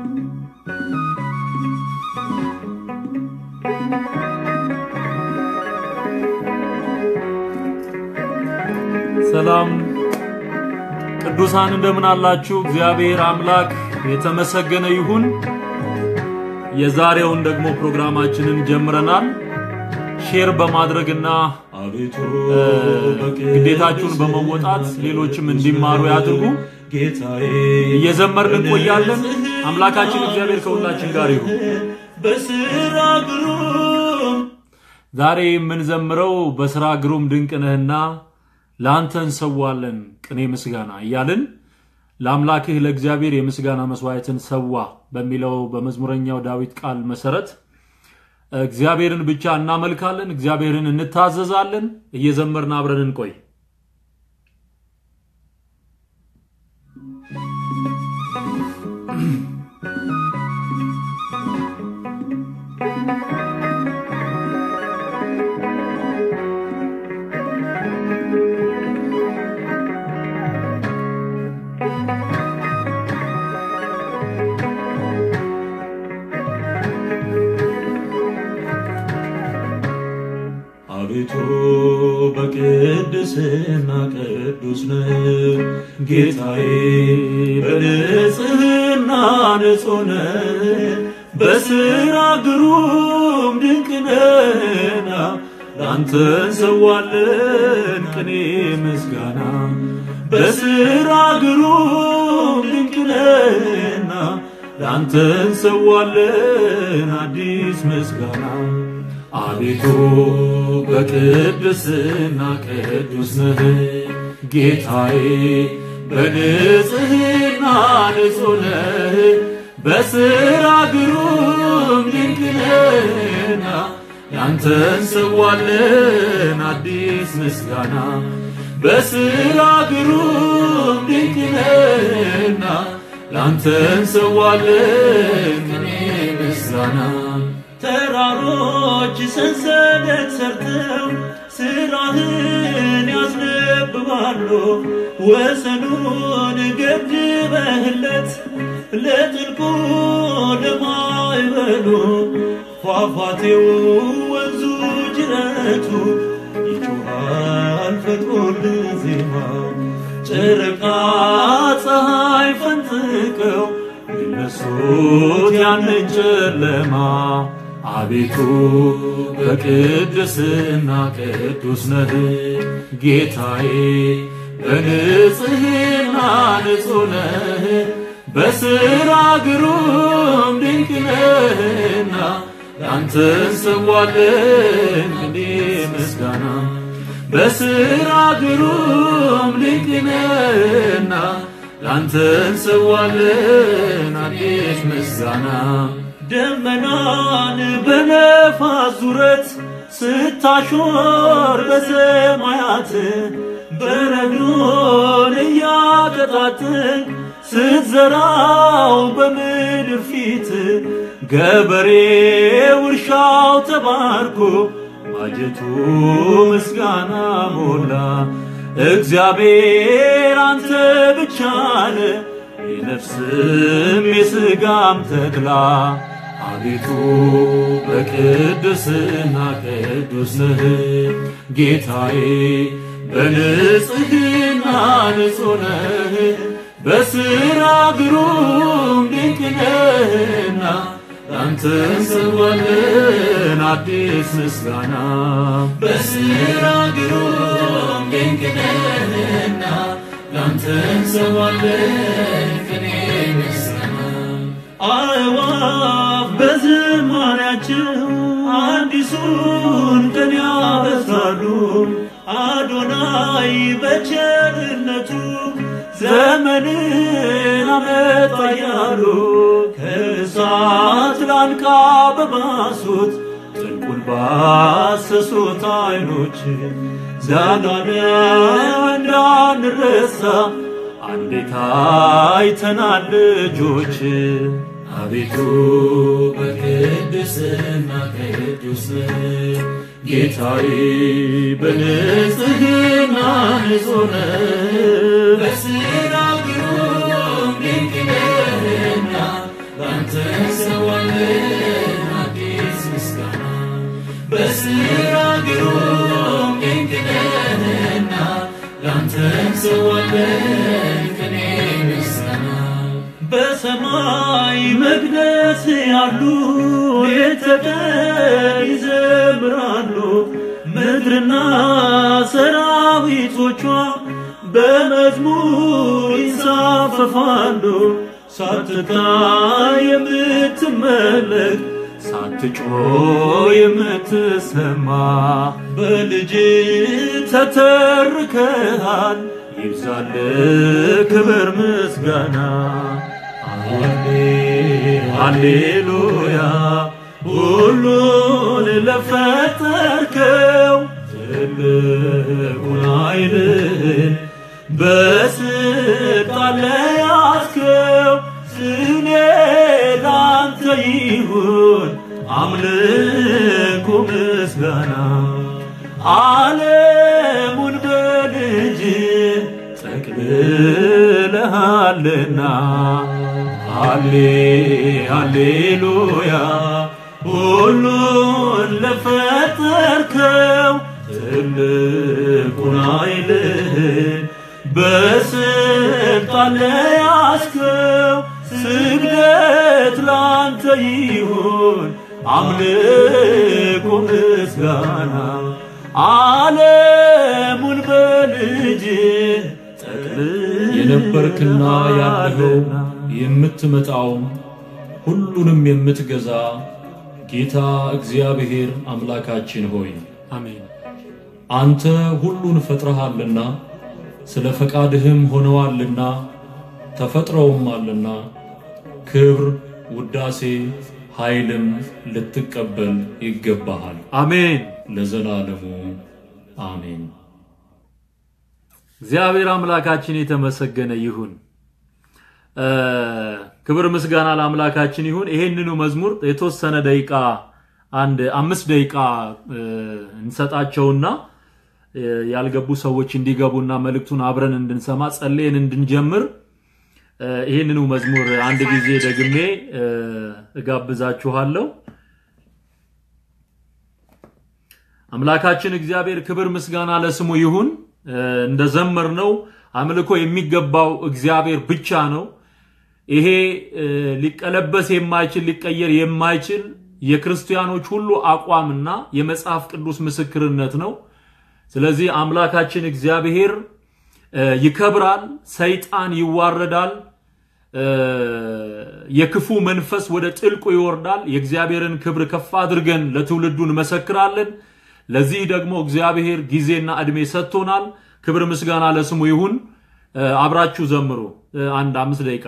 ሰላም ቅዱሳን እንደምን አላችሁ? እግዚአብሔር አምላክ የተመሰገነ ይሁን። የዛሬውን ደግሞ ፕሮግራማችንን ጀምረናል። ሼር በማድረግና አቤቱ ግዴታችሁን በመወጣት ሌሎችም እንዲማሩ ያድርጉ። ጌታዬ እየዘመርን እንቆያለን። አምላካችን እግዚአብሔር ከሁላችን ጋር ይሁን። በስራ ግሩም ዛሬ የምንዘምረው በስራ ግሩም ድንቅ ነህና ለአንተ እንሰዋለን ቅኔ ምስጋና እያልን ለአምላክህ ለእግዚአብሔር የምስጋና መስዋዕትን ሰዋ በሚለው በመዝሙረኛው ዳዊት ቃል መሰረት እግዚአብሔርን ብቻ እናመልካለን፣ እግዚአብሔርን እንታዘዛለን። እየዘመርን አብረን እንቆይ። አቤቱ በቅድስና ቅዱስ ነህ ጌታዬ በንጽህና ንጹህ ነህ በስራ ግሩም ድንቅ ነህና ላንተ እንሰዋለን ቅኔ ምስጋና በስራ ግሩም ድንቅ ነህና ላንተ እንሰዋለን አዲስ ምስጋና አቤቱ በቅድስና ቅዱስ ነህ ጌታዬ በንጽህና ንጹህ ነህ በስራ ግሩም ድንቅ ነህና ያንተ እንሰዋለን አዲስ ምስጋና በስራ ግሩም ድንቅ ነህና ላንተ እንሰዋለን ቅኔ ምስጋና ተራሮች ሰንሰለት ሰርተው ስራህን ያስነብባሉ። ወሰኑን ገድበህለት ለጥልቁ ለማይበሉ ፏፏቴው ወንዙ ጅረቱ ይጮሃል ፈጥሮልህ ዜማ ጨረቃ ፀሐይ ፈንጥቀው ሊነሱት ያንን ጨለማ አቤቱ በቅድስና ቅዱስ ነህ ጌታዬ በንጽህና ንጹህ ነህ በስራ ግሩም ድንቅ ነህና ላንተ እንሰዋለን ቅኔ ምስጋና በስራ ግሩም ድንቅ ነህና ላንተ እንሰዋለን አዲስ ምስጋና ደመናን በነፋስ ዙረት ስታሾር በሰማያት በረዶን እያቀጣጥን ስትዘራው በምድር ፊት ገበሬው እርሻው ተባርኮ ማጀቱ ምስጋና ሞላ። እግዚአብሔር አንተ ብቻ ነህ የነፍስም የሥጋም ተድላ አቤቱ በቅድስና ቅዱስ ነህ ጌታዬ በንጽህና ንጹህ ነህ በስራ ግሩም ድንቅ ነህና ላንተ እንሰዋለን አዲስ ምስጋና በስራ ግሩም ድንቅ ነህና ላንተ እንሰዋለን ቅኔ ምስጋና አእዋፍ በዝማሬያቸው አዲሱን ቀን ያበስራሉ። አዶናይ በቸርነቱ ዘመንን አመጣ እያሉ ከእሳት ላንቃ በባሱት ጥልቁን ባሰሱት አይኖች ዛናነው እንዳንረሳ አንዴት አይተናል ልጆች አቤቱ በቅድስና ቅዱስ ነህ ጌታዬ በንጽህና ንጹህ ነህ በስራ ግሩም ድንቅ ነህና ላንተ እንሰዋለን አዲስ ምስጋና በስራ ግሩም ድንቅ ነህና ላንተ እንሰዋለን ቅኔ ምስጋና በሰማይ መቅደስ ያሉ ሌት ተቀን ይዘምራሉ ምድርና ሰራዊቶቿ በመዝሙር ይንሳፈፋሉ ሳትታይ የምትመለክ ሳትጮ የምትሰማ በልጅ ተተርከሃል ይብዛል ክብር ምስጋና ሃሌሉያ ሁሉን ለፈጠርከው ትልቁን ኃይልህን በስልጣን ለያዝከው ስኔ ላንተ ይሁን አምልኮ ምስጋና ዓለሙን በልጅ ጠቅልለሃልና ሃሌ ሃሌሉያ ሁሉን ለፈጠርከው ትልቁን ኃይልህን በስልጣን ለያዝከው ስግደት ላንተ ይሁን አምልኮ ምስጋና ዓለሙን በልጅ የነበርክና ያለኸው የምትመጣውም ሁሉንም የምትገዛ ጌታ እግዚአብሔር አምላካችን ሆይ አሜን አንተ ሁሉን ፈጥረሃልና ስለ ፈቃድህም ሆነዋልና ተፈጥረውማልና ክብር፣ ውዳሴ፣ ኃይልም ልትቀበል ይገባሃል አሜን ለዘላለሙ አሜን። እግዚአብሔር አምላካችን የተመሰገነ ይሁን። እ ክብር ምስጋና ለአምላካችን ይሁን። ይሄንኑ መዝሙር የተወሰነ ደቂቃ አንድ አምስት ደቂቃ እ እንሰጣቸውና እ ያልገቡ ሰዎች እንዲገቡና መልእክቱን አብረን እንድንሰማ ጸልየን እንድንጀምር እ ይሄንኑ መዝሙር አንድ ጊዜ ደግሜ እ እጋብዛችኋለሁ። አምላካችን እግዚአብሔር ክብር ምስጋና ለስሙ ይሁን። እንደዘመርነው አምልኮ የሚገባው እግዚአብሔር ብቻ ነው። ይሄ ሊቀለበስ የማይችል ሊቀየር የማይችል የክርስቲያኖች ሁሉ አቋምና የመጽሐፍ ቅዱስ ምስክርነት ነው። ስለዚህ አምላካችን እግዚአብሔር ይከብራል፣ ሰይጣን ይዋረዳል፣ የክፉ መንፈስ ወደ ጥልቁ ይወርዳል። የእግዚአብሔርን ክብር ከፍ አድርገን ለትውልዱ እንመሰክራለን። ለዚህ ደግሞ እግዚአብሔር ጊዜና ዕድሜ ሰጥቶናል። ክብር ምስጋና ለስሙ ይሁን። አብራችሁ ዘምሩ። አንድ አምስት ደቂቃ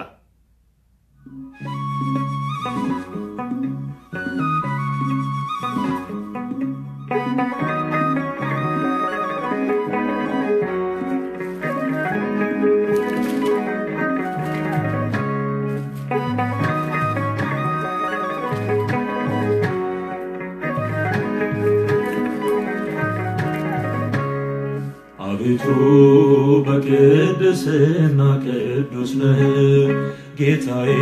አቤቱ በቅድስና ቅዱስ ነህ ጌታዬ፣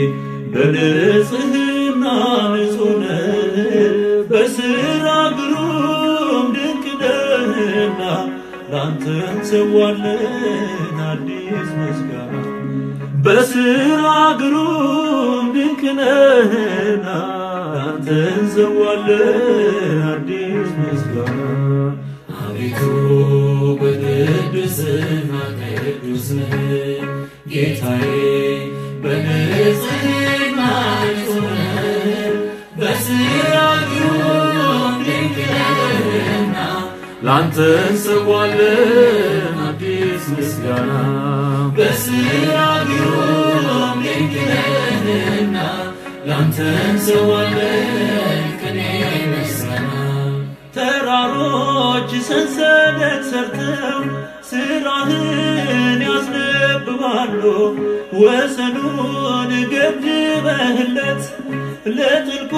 በንጽህና ንጹህ ነህ። በስራ ግሩም ድንቅ ነህና ላንተ እንሰዋለን አዲስ ምስጋና። በስራ ግሩም ድንቅ ነህና ላንተ እንሰዋለን አዲስ ምስጋና። አቤቱ በቅድስና ቅዱስ ነህ ጌታዬ፣ በንጽህና ንጹህ ነህ። በስራ ግሩም ድንቅ ነህና ላንተ እንሰዋለን አዲስ ምስጋና። በስራ ግሩም ድንቅ ነህና ላንተ እንሰዋለን ቅኔ ምስጋና። ተራሮች ሰንሰለት ሰርተው ስራህን ያስነብባሉ። ወሰኑን ገድበህለት ለጥልቁ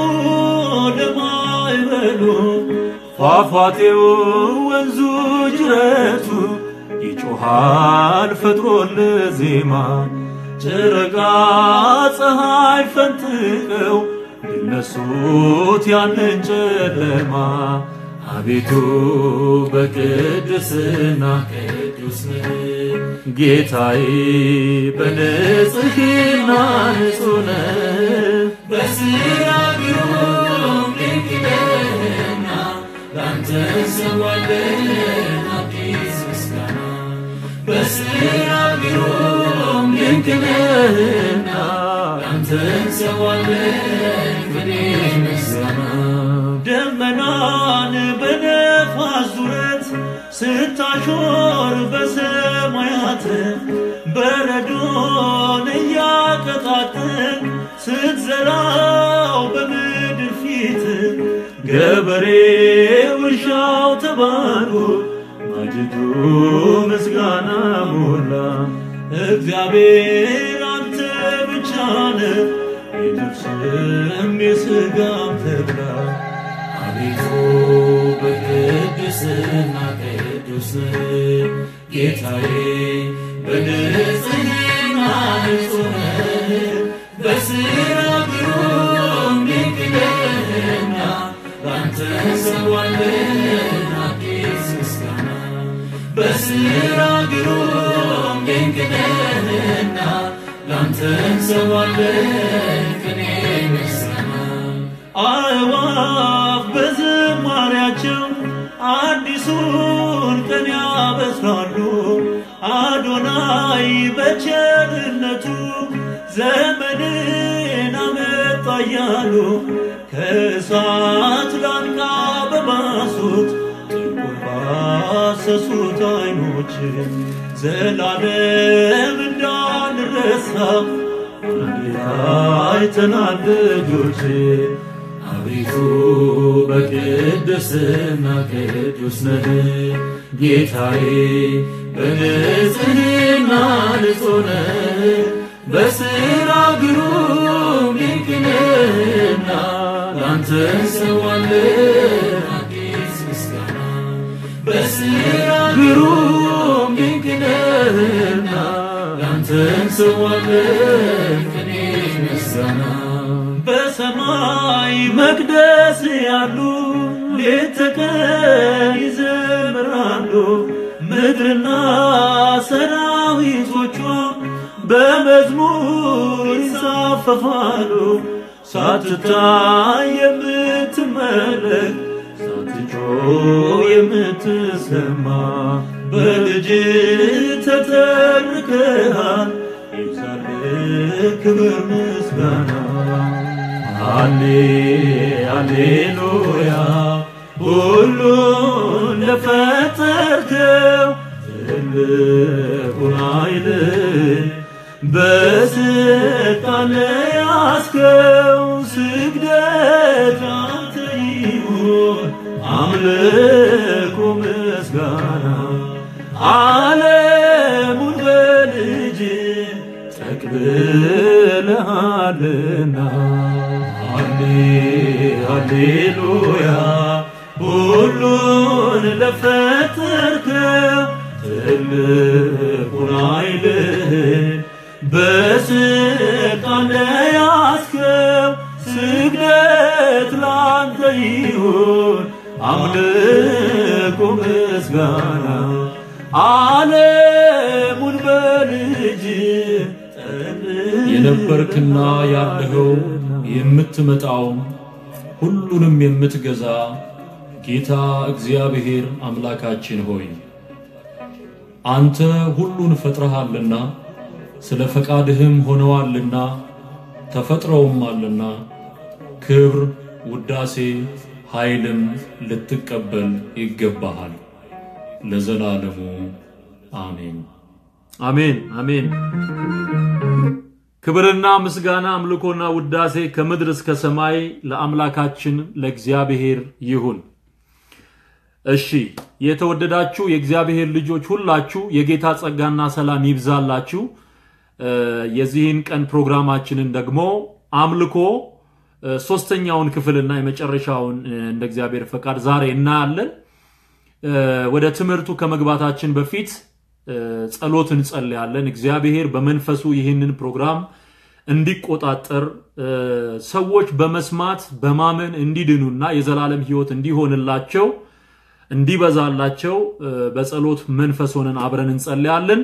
ለማይበሉ ፏፏቴው ወንዙ ጅረቱ ይጮሃል ፈጥሮል ዜማ ጨረቃ ፀሐይ ፈንጥቀው ድነሱት ያንን ጨለማ አቤቱ በቅድስና ቅዱስ ነህ ጌታዬ በንጽሕና ንጹሕ ነህ በስራ ግሩም ድንቅ ነህና ላንተ እንሰዋለን አዲስ ምስጋና በስራ ግሩም ድንቅ ነህና ላንተ እንሰዋለን ቅኔ ምስጋና ደመናን በነፋስ ዙረት ስታሾር በሰማያት በረዶን እያቀጣጠል ስትዘራው በምድር ፊት ገበሬው እርሻው ተባርኮ ማጅዱ ምስጋና ሞላ። እግዚአብሔር አንተ ብቻ ነህ የነፍስም የሥጋም ተድላ አቤቱ በቅድስና ቅዱስ ነህ ጌታዬ በንጽሕና ንጹሕ ነህ በሥራ ግሩም ድንቅ ነህና ላንተ እንሰዋለን አዲስ ምስጋና በሥራ ግሩም ድንቅ ነህና ላንተ እንሰዋለን ቅኔ ምስጋና አእዋፍ በዝማሪያቸው አዲሱን ቀን ያበስራሉ። አዶናይ በቸርነቱ ዘመንን አመጣ እያሉ ከእሳት ላንቃ በባሱት ጥልቁን ባሰሱት አይኖች ዘላለም እንዳንረሳ እንዴት አይተናል ልጆች አቤቱ በቅድስና ቅዱስ ነህ ጌታዬ በንጽሕና ንጹሕ ነህ በሥራ ግሩም ድንቅ ነህና ላንተ እንሰዋለን አዲስ ምስጋና በሥራ ግሩም ድንቅ ነህና ላንተ እንሰዋለን ቅኔ ምስጋና በሰማይ መቅደስ ያሉ ሌት ተቀን ይዘምራሉ። ምድርና ሰራዊቶቿ በመዝሙር ይንሳፈፋሉ። ሳትታይ የምትመለክ ሳትጮህ የምትሰማ በልጅ ተተርከሃል። ይብዛልህ ክብር ምስጋና ሃሌ ሃሌሉያ ሁሉን ለፈጠርከው ትልቁን ኃይልን በስልጣን ለያዝከው ስግደት ላንተ ይሁን አምልኮ ምስጋና ዓለሙን በልጅ ጠቅልለሃልና ሃሌ ሃሌሉያ ሁሉን ለፈጠርከው ትልቁን ኃይልህን በስልጣን ለያዝከው ስግደት ላንተ ይሁን አምልኮ ምስጋና ዓለሙን በልጅ የነበርክና ያለኸው የምትመጣውም ሁሉንም የምትገዛ ጌታ እግዚአብሔር አምላካችን ሆይ አንተ ሁሉን ፈጥረሃልና ስለ ፈቃድህም ሆነዋልና ተፈጥረውማልና ክብር፣ ውዳሴ፣ ኃይልም ልትቀበል ይገባሃል ለዘላለሙ አሜን። አሜን አሜን። ክብርና ምስጋና አምልኮና ውዳሴ ከምድር እስከ ሰማይ ለአምላካችን ለእግዚአብሔር ይሁን። እሺ የተወደዳችሁ የእግዚአብሔር ልጆች ሁላችሁ የጌታ ጸጋና ሰላም ይብዛላችሁ። እ፣ የዚህን ቀን ፕሮግራማችንን ደግሞ አምልኮ እ፣ ሶስተኛውን ክፍልና የመጨረሻውን እ፣ እንደ እግዚአብሔር ፈቃድ ዛሬ እናያለን። እ፣ ወደ ትምህርቱ ከመግባታችን በፊት ጸሎት እንጸልያለን። እግዚአብሔር በመንፈሱ ይህንን ፕሮግራም እንዲቆጣጠር ሰዎች በመስማት በማመን እንዲድኑና የዘላለም ሕይወት እንዲሆንላቸው እንዲበዛላቸው በጸሎት መንፈስ ሆነን አብረን እንጸልያለን።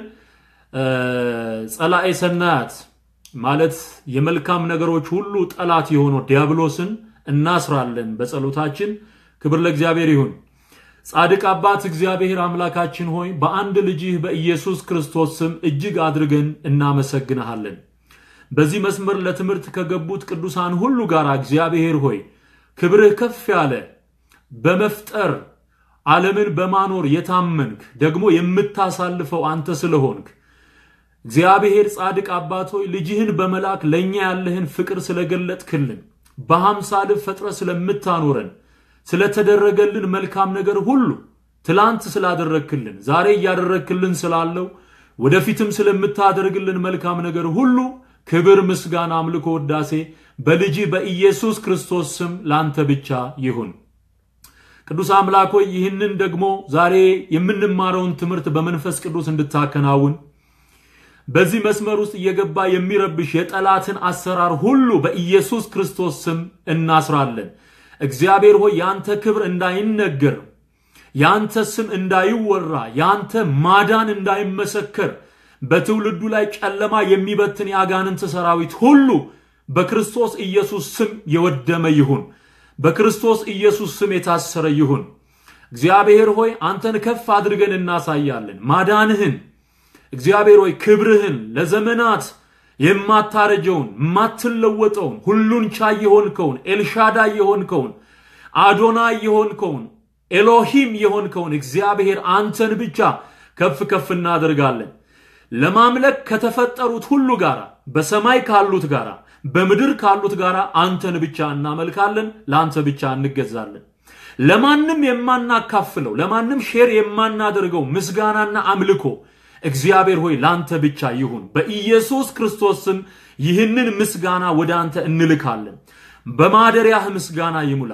ጸላኤ ሰናያት ማለት የመልካም ነገሮች ሁሉ ጠላት የሆነው ዲያብሎስን እናስራለን በጸሎታችን። ክብር ለእግዚአብሔር ይሁን። ጻድቅ አባት እግዚአብሔር አምላካችን ሆይ በአንድ ልጅህ በኢየሱስ ክርስቶስ ስም እጅግ አድርገን እናመሰግንሃለን። በዚህ መስመር ለትምህርት ከገቡት ቅዱሳን ሁሉ ጋር እግዚአብሔር ሆይ ክብርህ ከፍ ያለ በመፍጠር ዓለምን በማኖር የታመንክ ደግሞ የምታሳልፈው አንተ ስለሆንክ እግዚአብሔር ጻድቅ አባት ሆይ ልጅህን በመላክ ለእኛ ያለህን ፍቅር ስለገለጥክልን በሐምሳልህ ፈጥረ ስለምታኖረን ስለተደረገልን መልካም ነገር ሁሉ ትላንት ስላደረግክልን ዛሬ እያደረግክልን ስላለው ወደፊትም ስለምታደርግልን መልካም ነገር ሁሉ ክብር፣ ምስጋና፣ አምልኮ፣ ወዳሴ በልጅ በኢየሱስ ክርስቶስ ስም ላንተ ብቻ ይሁን። ቅዱስ አምላክ ሆይ ይህንን ደግሞ ዛሬ የምንማረውን ትምህርት በመንፈስ ቅዱስ እንድታከናውን በዚህ መስመር ውስጥ እየገባ የሚረብሽ የጠላትን አሰራር ሁሉ በኢየሱስ ክርስቶስ ስም እናስራለን። እግዚአብሔር ሆይ የአንተ ክብር እንዳይነገር፣ የአንተ ስም እንዳይወራ፣ የአንተ ማዳን እንዳይመሰከር በትውልዱ ላይ ጨለማ የሚበትን የአጋንንት ሰራዊት ሁሉ በክርስቶስ ኢየሱስ ስም የወደመ ይሁን። በክርስቶስ ኢየሱስ ስም የታሰረ ይሁን። እግዚአብሔር ሆይ አንተን ከፍ አድርገን እናሳያለን። ማዳንህን እግዚአብሔር ሆይ ክብርህን ለዘመናት የማታረጀውን የማትለወጠውን ሁሉን ቻይ የሆንከውን ኤልሻዳይ የሆንከውን አዶናይ የሆንከውን ኤሎሂም የሆንከውን እግዚአብሔር አንተን ብቻ ከፍ ከፍ እናደርጋለን። ለማምለክ ከተፈጠሩት ሁሉ ጋር በሰማይ ካሉት ጋር በምድር ካሉት ጋር አንተን ብቻ እናመልካለን፣ ለአንተ ብቻ እንገዛለን። ለማንም የማናካፍለው ለማንም ሼር የማናደርገው ምስጋናና አምልኮ እግዚአብሔር ሆይ ለአንተ ብቻ ይሁን። በኢየሱስ ክርስቶስ ስም ይህንን ምስጋና ወደ አንተ እንልካለን። በማደሪያህ ምስጋና ይሙላ፣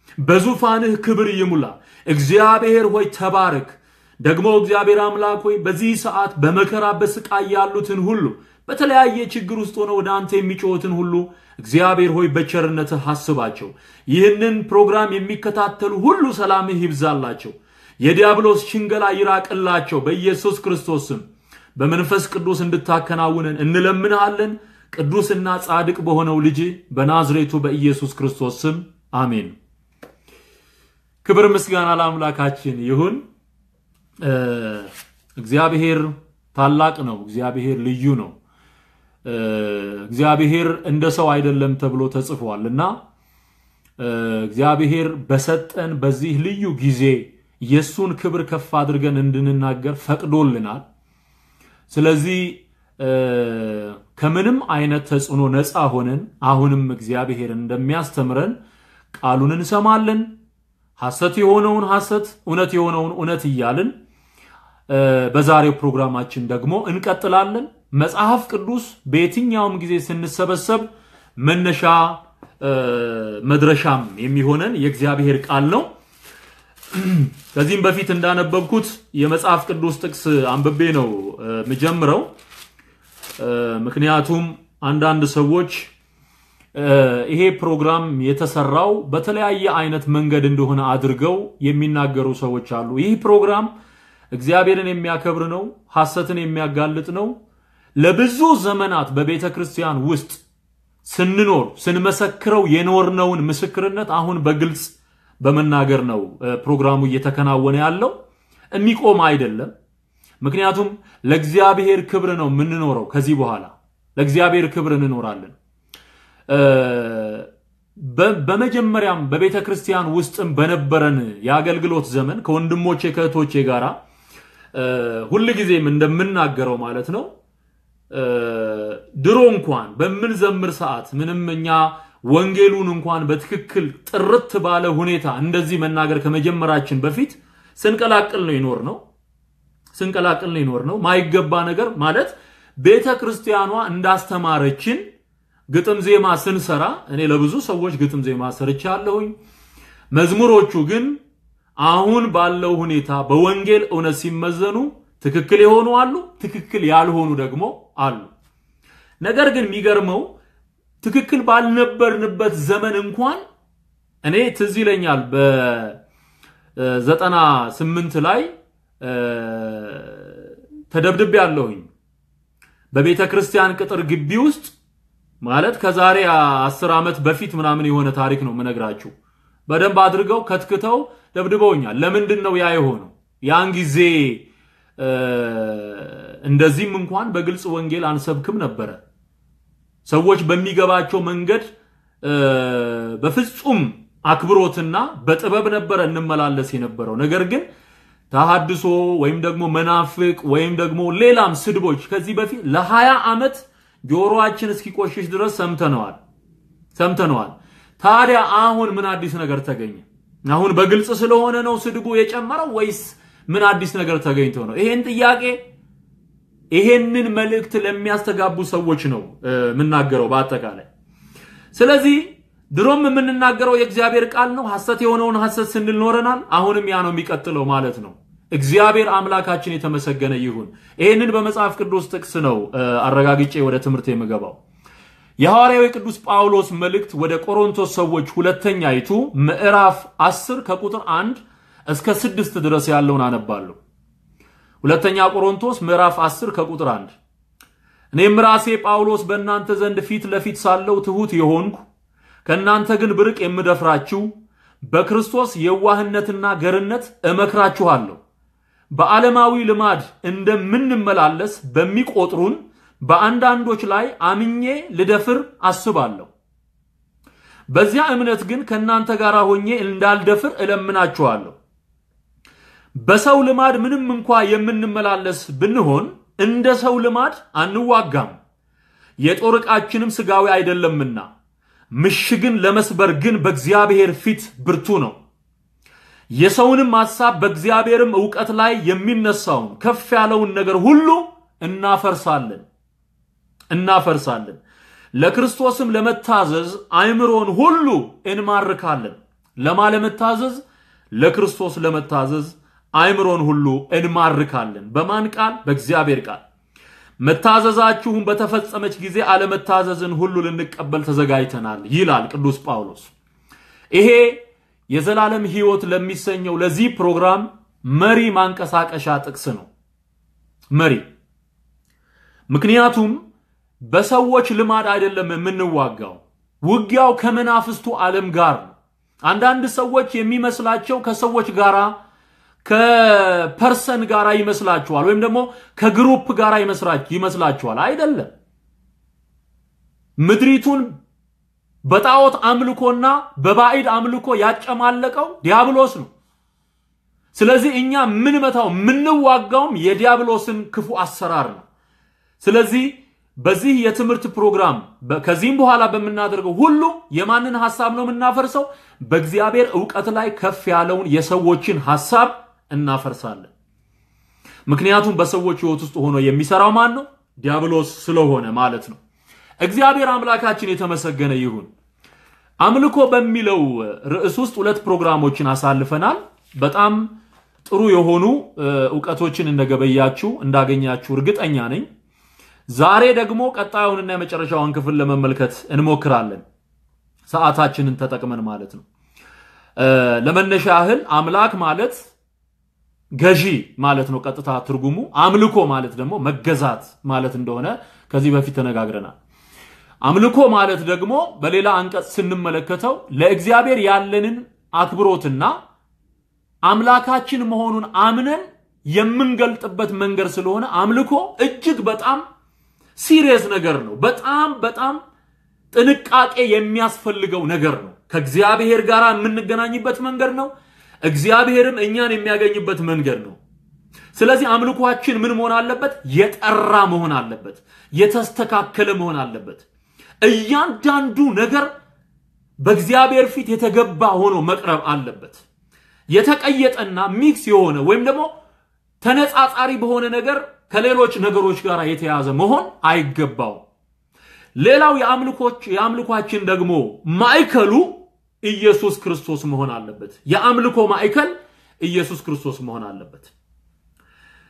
በዙፋንህ ክብር ይሙላ። እግዚአብሔር ሆይ ተባረክ። ደግሞ እግዚአብሔር አምላክ ሆይ በዚህ ሰዓት በመከራ በስቃይ ያሉትን ሁሉ በተለያየ ችግር ውስጥ ሆነው ወደ አንተ የሚጮሁትን ሁሉ እግዚአብሔር ሆይ በቸርነትህ አስባቸው። ይህንን ፕሮግራም የሚከታተሉ ሁሉ ሰላምህ ይብዛላቸው። የዲያብሎስ ሽንገላ ይራቅላቸው። በኢየሱስ ክርስቶስ ስም በመንፈስ ቅዱስ እንድታከናውነን እንለምንሃለን። ቅዱስና ጻድቅ በሆነው ልጅ በናዝሬቱ በኢየሱስ ክርስቶስ ስም አሜን። ክብር ምስጋና ለአምላካችን ይሁን። እግዚአብሔር ታላቅ ነው። እግዚአብሔር ልዩ ነው። እግዚአብሔር እንደ ሰው አይደለም ተብሎ ተጽፏል እና እግዚአብሔር በሰጠን በዚህ ልዩ ጊዜ የእሱን ክብር ከፍ አድርገን እንድንናገር ፈቅዶልናል። ስለዚህ ከምንም አይነት ተጽዕኖ ነፃ ሆነን አሁንም እግዚአብሔር እንደሚያስተምረን ቃሉን እንሰማለን። ሐሰት የሆነውን ሐሰት፣ እውነት የሆነውን እውነት እያልን በዛሬው ፕሮግራማችን ደግሞ እንቀጥላለን። መጽሐፍ ቅዱስ በየትኛውም ጊዜ ስንሰበሰብ መነሻ መድረሻም የሚሆነን የእግዚአብሔር ቃል ነው። ከዚህም በፊት እንዳነበብኩት የመጽሐፍ ቅዱስ ጥቅስ አንብቤ ነው የምጀምረው። ምክንያቱም አንዳንድ ሰዎች ይሄ ፕሮግራም የተሰራው በተለያየ አይነት መንገድ እንደሆነ አድርገው የሚናገሩ ሰዎች አሉ። ይህ ፕሮግራም እግዚአብሔርን የሚያከብር ነው፣ ሐሰትን የሚያጋልጥ ነው። ለብዙ ዘመናት በቤተ ክርስቲያን ውስጥ ስንኖር ስንመሰክረው የኖርነውን ምስክርነት አሁን በግልጽ በመናገር ነው ፕሮግራሙ እየተከናወነ ያለው። የሚቆም አይደለም። ምክንያቱም ለእግዚአብሔር ክብር ነው የምንኖረው። ከዚህ በኋላ ለእግዚአብሔር ክብር እንኖራለን። በመጀመሪያም በቤተ ክርስቲያን ውስጥም በነበረን የአገልግሎት ዘመን ከወንድሞቼ ከእህቶቼ ጋር ሁልጊዜም እንደምናገረው ማለት ነው ድሮ እንኳን በምንዘምር ሰዓት ምንም እኛ ወንጌሉን እንኳን በትክክል ጥርት ባለ ሁኔታ እንደዚህ መናገር ከመጀመራችን በፊት ስንቀላቅል ነው ይኖር ነው ስንቀላቅል ነው ይኖር ነው ማይገባ ነገር ማለት ቤተ ክርስቲያኗ እንዳስተማረችን ግጥም ዜማ ስንሰራ እኔ ለብዙ ሰዎች ግጥም ዜማ ሰርቻለሁኝ። መዝሙሮቹ ግን አሁን ባለው ሁኔታ በወንጌል እውነት ሲመዘኑ ትክክል የሆኑ አሉ፣ ትክክል ያልሆኑ ደግሞ አሉ። ነገር ግን የሚገርመው ትክክል ባልነበርንበት ዘመን እንኳን እኔ ትዝ ይለኛል በዘጠና ስምንት ላይ ተደብድቤ ያለሁኝ በቤተ ክርስቲያን ቅጥር ግቢ ውስጥ ማለት ከዛሬ አስር ዓመት በፊት ምናምን የሆነ ታሪክ ነው የምነግራችሁ። በደንብ አድርገው ከትክተው ደብድበውኛል። ለምንድን ነው ያ የሆነው? ያን ጊዜ እንደዚህም እንኳን በግልጽ ወንጌል አንሰብክም ነበረ። ሰዎች በሚገባቸው መንገድ በፍጹም አክብሮትና በጥበብ ነበረ እንመላለስ የነበረው። ነገር ግን ተሐድሶ ወይም ደግሞ መናፍቅ ወይም ደግሞ ሌላም ስድቦች ከዚህ በፊት ለሀያ ዓመት ጆሮአችን እስኪቆሽሽ ድረስ ሰምተነዋል ሰምተነዋል። ታዲያ አሁን ምን አዲስ ነገር ተገኘ? አሁን በግልጽ ስለሆነ ነው ስድቡ የጨመረው ወይስ ምን አዲስ ነገር ተገኝቶ ነው? ይሄን ጥያቄ ይሄንን መልእክት ለሚያስተጋቡ ሰዎች ነው የምናገረው በአጠቃላይ። ስለዚህ ድሮም የምንናገረው የእግዚአብሔር ቃል ነው። ሐሰት የሆነውን ሐሰት ስንል ኖረናል። አሁንም ያ ነው የሚቀጥለው ማለት ነው። እግዚአብሔር አምላካችን የተመሰገነ ይሁን። ይህንን በመጽሐፍ ቅዱስ ጥቅስ ነው አረጋግጬ ወደ ትምህርት የምገባው። የሐዋርያው ቅዱስ ጳውሎስ መልእክት ወደ ቆሮንቶስ ሰዎች ሁለተኛይቱ ምዕራፍ 10 ከቁጥር 1 እስከ 6 ድረስ ያለውን አነባለሁ። ሁለተኛ ቆሮንቶስ ምዕራፍ 10 ከቁጥር 1 እኔም ራሴ ጳውሎስ በእናንተ ዘንድ ፊት ለፊት ሳለው ትሑት የሆንኩ ከእናንተ ግን ብርቅ የምደፍራችሁ በክርስቶስ የዋህነትና ገርነት እመክራችኋለሁ። በዓለማዊ ልማድ እንደምንመላለስ በሚቆጥሩን በአንዳንዶች ላይ አምኜ ልደፍር አስባለሁ። በዚያ እምነት ግን ከእናንተ ጋር ሆኜ እንዳልደፍር እለምናችኋለሁ። በሰው ልማድ ምንም እንኳ የምንመላለስ ብንሆን እንደ ሰው ልማድ አንዋጋም፣ የጦር ዕቃችንም ሥጋዊ አይደለምና ምሽግን ለመስበር ግን በእግዚአብሔር ፊት ብርቱ ነው። የሰውንም ሐሳብ በእግዚአብሔርም ዕውቀት ላይ የሚነሳውን ከፍ ያለውን ነገር ሁሉ እናፈርሳለን እናፈርሳለን። ለክርስቶስም ለመታዘዝ አእምሮን ሁሉ እንማርካለን። ለማ ለመታዘዝ? ለክርስቶስ ለመታዘዝ አእምሮን ሁሉ እንማርካለን። በማን ቃል? በእግዚአብሔር ቃል። መታዘዛችሁን በተፈጸመች ጊዜ አለመታዘዝን ሁሉ ልንቀበል ተዘጋጅተናል ይላል ቅዱስ ጳውሎስ። ይሄ የዘላለም ሕይወት ለሚሰኘው ለዚህ ፕሮግራም መሪ ማንቀሳቀሻ ጥቅስ ነው። መሪ ምክንያቱም በሰዎች ልማድ አይደለም የምንዋጋው። ውጊያው ከመናፍስቱ ዓለም ጋር ነው። አንዳንድ ሰዎች የሚመስላቸው ከሰዎች ጋራ ከፐርሰን ጋር ይመስላችኋል፣ ወይም ደግሞ ከግሩፕ ጋር ይመስላችኋል። አይደለም። ምድሪቱን በጣዖት አምልኮና በባዕድ አምልኮ ያጨማለቀው ዲያብሎስ ነው። ስለዚህ እኛ የምንመታው የምንዋጋውም የዲያብሎስን ክፉ አሰራር ነው። ስለዚህ በዚህ የትምህርት ፕሮግራም ከዚህም በኋላ በምናደርገው ሁሉ የማንን ሐሳብ ነው የምናፈርሰው? በእግዚአብሔር ዕውቀት ላይ ከፍ ያለውን የሰዎችን ሐሳብ እናፈርሳለን። ምክንያቱም በሰዎች ሕይወት ውስጥ ሆኖ የሚሰራው ማን ነው? ዲያብሎስ ስለሆነ ማለት ነው። እግዚአብሔር አምላካችን የተመሰገነ ይሁን። አምልኮ በሚለው ርዕስ ውስጥ ሁለት ፕሮግራሞችን አሳልፈናል። በጣም ጥሩ የሆኑ እውቀቶችን እንደገበያችሁ እንዳገኛችሁ እርግጠኛ ነኝ። ዛሬ ደግሞ ቀጣዩንና የመጨረሻውን ክፍል ለመመልከት እንሞክራለን፣ ሰዓታችንን ተጠቅመን ማለት ነው። ለመነሻ ያህል አምላክ ማለት ገዢ ማለት ነው ቀጥታ ትርጉሙ። አምልኮ ማለት ደግሞ መገዛት ማለት እንደሆነ ከዚህ በፊት ተነጋግረናል። አምልኮ ማለት ደግሞ በሌላ አንቀጽ ስንመለከተው ለእግዚአብሔር ያለንን አክብሮትና አምላካችን መሆኑን አምነን የምንገልጥበት መንገድ ስለሆነ አምልኮ እጅግ በጣም ሲሪየስ ነገር ነው። በጣም በጣም ጥንቃቄ የሚያስፈልገው ነገር ነው። ከእግዚአብሔር ጋር የምንገናኝበት መንገድ ነው። እግዚአብሔርም እኛን የሚያገኝበት መንገድ ነው። ስለዚህ አምልኳችን ምን መሆን አለበት? የጠራ መሆን አለበት። የተስተካከለ መሆን አለበት። እያንዳንዱ ነገር በእግዚአብሔር ፊት የተገባ ሆኖ መቅረብ አለበት። የተቀየጠና ሚክስ የሆነ ወይም ደግሞ ተነጻጻሪ በሆነ ነገር ከሌሎች ነገሮች ጋር የተያዘ መሆን አይገባውም። ሌላው የአምልኳችን ደግሞ ማዕከሉ ኢየሱስ ክርስቶስ መሆን አለበት። የአምልኮ ማዕከል ኢየሱስ ክርስቶስ መሆን አለበት።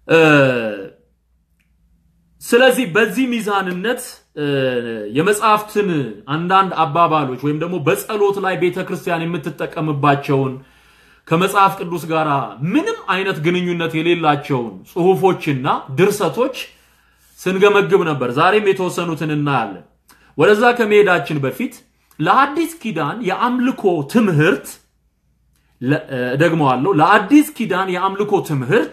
ስለዚህ በዚህ ሚዛንነት የመጽሐፍትን አንዳንድ አባባሎች ወይም ደግሞ በጸሎት ላይ ቤተ ክርስቲያን የምትጠቀምባቸውን ከመጽሐፍ ቅዱስ ጋር ምንም አይነት ግንኙነት የሌላቸውን ጽሁፎችና ድርሰቶች ስንገመግብ ነበር። ዛሬም የተወሰኑትን እናያለን። ወደዛ ከመሄዳችን በፊት ለአዲስ ኪዳን የአምልኮ ትምህርት ደግመዋለሁ፣ ለአዲስ ኪዳን የአምልኮ ትምህርት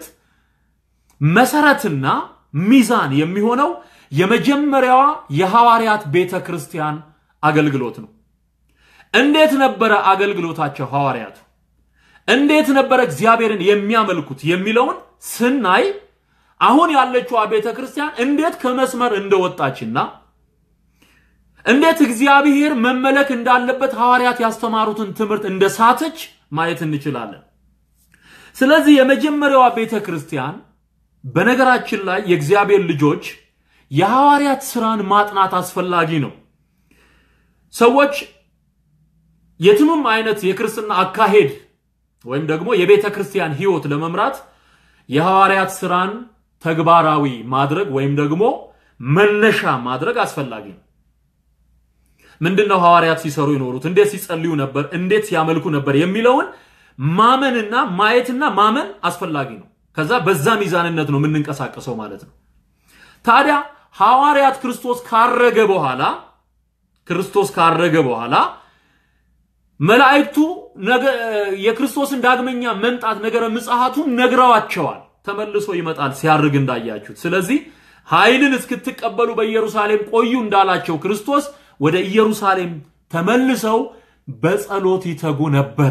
መሰረትና ሚዛን የሚሆነው የመጀመሪያዋ የሐዋርያት ቤተ ክርስቲያን አገልግሎት ነው። እንዴት ነበረ አገልግሎታቸው ሐዋርያቱ? እንዴት ነበረ እግዚአብሔርን የሚያመልኩት የሚለውን ስናይ አሁን ያለችዋ ቤተ ክርስቲያን እንዴት ከመስመር እንደወጣችና እንዴት እግዚአብሔር መመለክ እንዳለበት ሐዋርያት ያስተማሩትን ትምህርት እንደሳተች ማየት እንችላለን። ስለዚህ የመጀመሪያዋ ቤተ ክርስቲያን በነገራችን ላይ የእግዚአብሔር ልጆች የሐዋርያት ስራን ማጥናት አስፈላጊ ነው። ሰዎች የትኑም አይነት የክርስትና አካሄድ ወይም ደግሞ የቤተ ክርስቲያን ህይወት ለመምራት የሐዋርያት ስራን ተግባራዊ ማድረግ ወይም ደግሞ መነሻ ማድረግ አስፈላጊ ነው። ምንድነው ሐዋርያት ሲሰሩ ይኖሩት? እንዴት ሲጸልዩ ነበር? እንዴት ሲያመልኩ ነበር? የሚለውን ማመንና ማየትና ማመን አስፈላጊ ነው። ከዛ በዛ ሚዛንነት ነው የምንንቀሳቀሰው ማለት ነው። ታዲያ ሐዋርያት ክርስቶስ ካረገ በኋላ ክርስቶስ ካረገ በኋላ መላእክቱ የክርስቶስን ዳግመኛ መምጣት ነገረ ምጽአቱን ነግረዋቸዋል። ተመልሶ ይመጣል ሲያርግ እንዳያችሁት። ስለዚህ ኃይልን እስክትቀበሉ በኢየሩሳሌም ቆዩ እንዳላቸው ክርስቶስ ወደ ኢየሩሳሌም ተመልሰው በጸሎት ይተጉ ነበረ።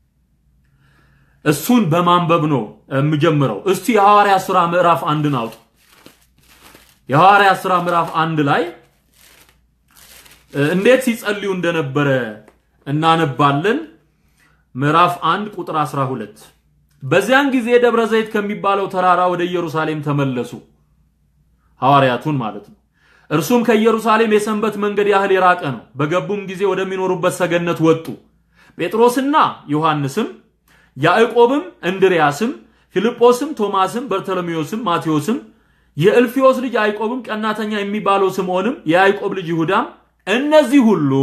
እሱን በማንበብ ነው የምጀምረው። እስቲ የሐዋርያ ሥራ ምዕራፍ አንድን አውጡ። የሐዋርያ ሥራ ምዕራፍ አንድ ላይ እንዴት ሲጸልዩ እንደነበረ እናነባለን። ምዕራፍ አንድ ቁጥር 12 በዚያን ጊዜ ደብረ ዘይት ከሚባለው ተራራ ወደ ኢየሩሳሌም ተመለሱ፣ ሐዋርያቱን ማለት ነው። እርሱም ከኢየሩሳሌም የሰንበት መንገድ ያህል የራቀ ነው። በገቡም ጊዜ ወደሚኖሩበት ሰገነት ወጡ። ጴጥሮስና ዮሐንስም ያዕቆብም እንድርያስም ፊልጶስም ቶማስም በርተሎሜዎስም ማቴዎስም የእልፊዮስ ልጅ ያዕቆብም ቀናተኛ የሚባለው ስምዖንም የያዕቆብ ልጅ ይሁዳም እነዚህ ሁሉ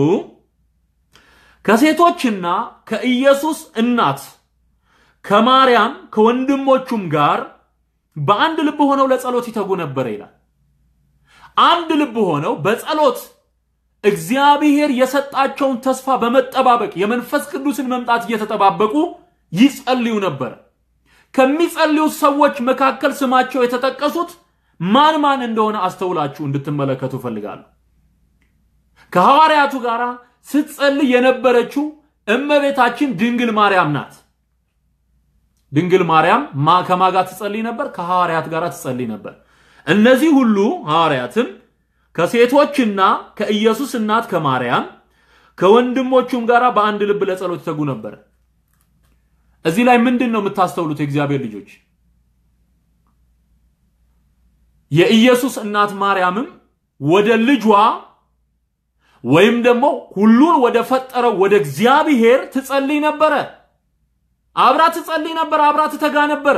ከሴቶችና ከኢየሱስ እናት ከማርያም ከወንድሞቹም ጋር በአንድ ልብ ሆነው ለጸሎት ይተጉ ነበር ይላል። አንድ ልብ ሆነው በጸሎት እግዚአብሔር የሰጣቸውን ተስፋ በመጠባበቅ የመንፈስ ቅዱስን መምጣት እየተጠባበቁ ይጸልዩ ነበር። ከሚጸልዩት ሰዎች መካከል ስማቸው የተጠቀሱት ማን ማን እንደሆነ አስተውላችሁ እንድትመለከቱ ፈልጋለሁ። ከሐዋርያቱ ጋር ስትጸልይ የነበረችው እመቤታችን ድንግል ማርያም ናት። ድንግል ማርያም ከማ ጋር ትጸልይ ነበር? ከሐዋርያት ጋር ትጸልይ ነበር። እነዚህ ሁሉ ሐዋርያትም ከሴቶችና ከኢየሱስ እናት ከማርያም ከወንድሞቹም ጋር በአንድ ልብ ለጸሎት ይተጉ ነበር። እዚህ ላይ ምንድን ነው የምታስተውሉት? የእግዚአብሔር ልጆች የኢየሱስ እናት ማርያምም ወደ ልጇ ወይም ደግሞ ሁሉን ወደ ፈጠረው ወደ እግዚአብሔር ትጸልይ ነበረ። አብራ ትጸልይ ነበር፣ አብራ ትተጋ ነበረ።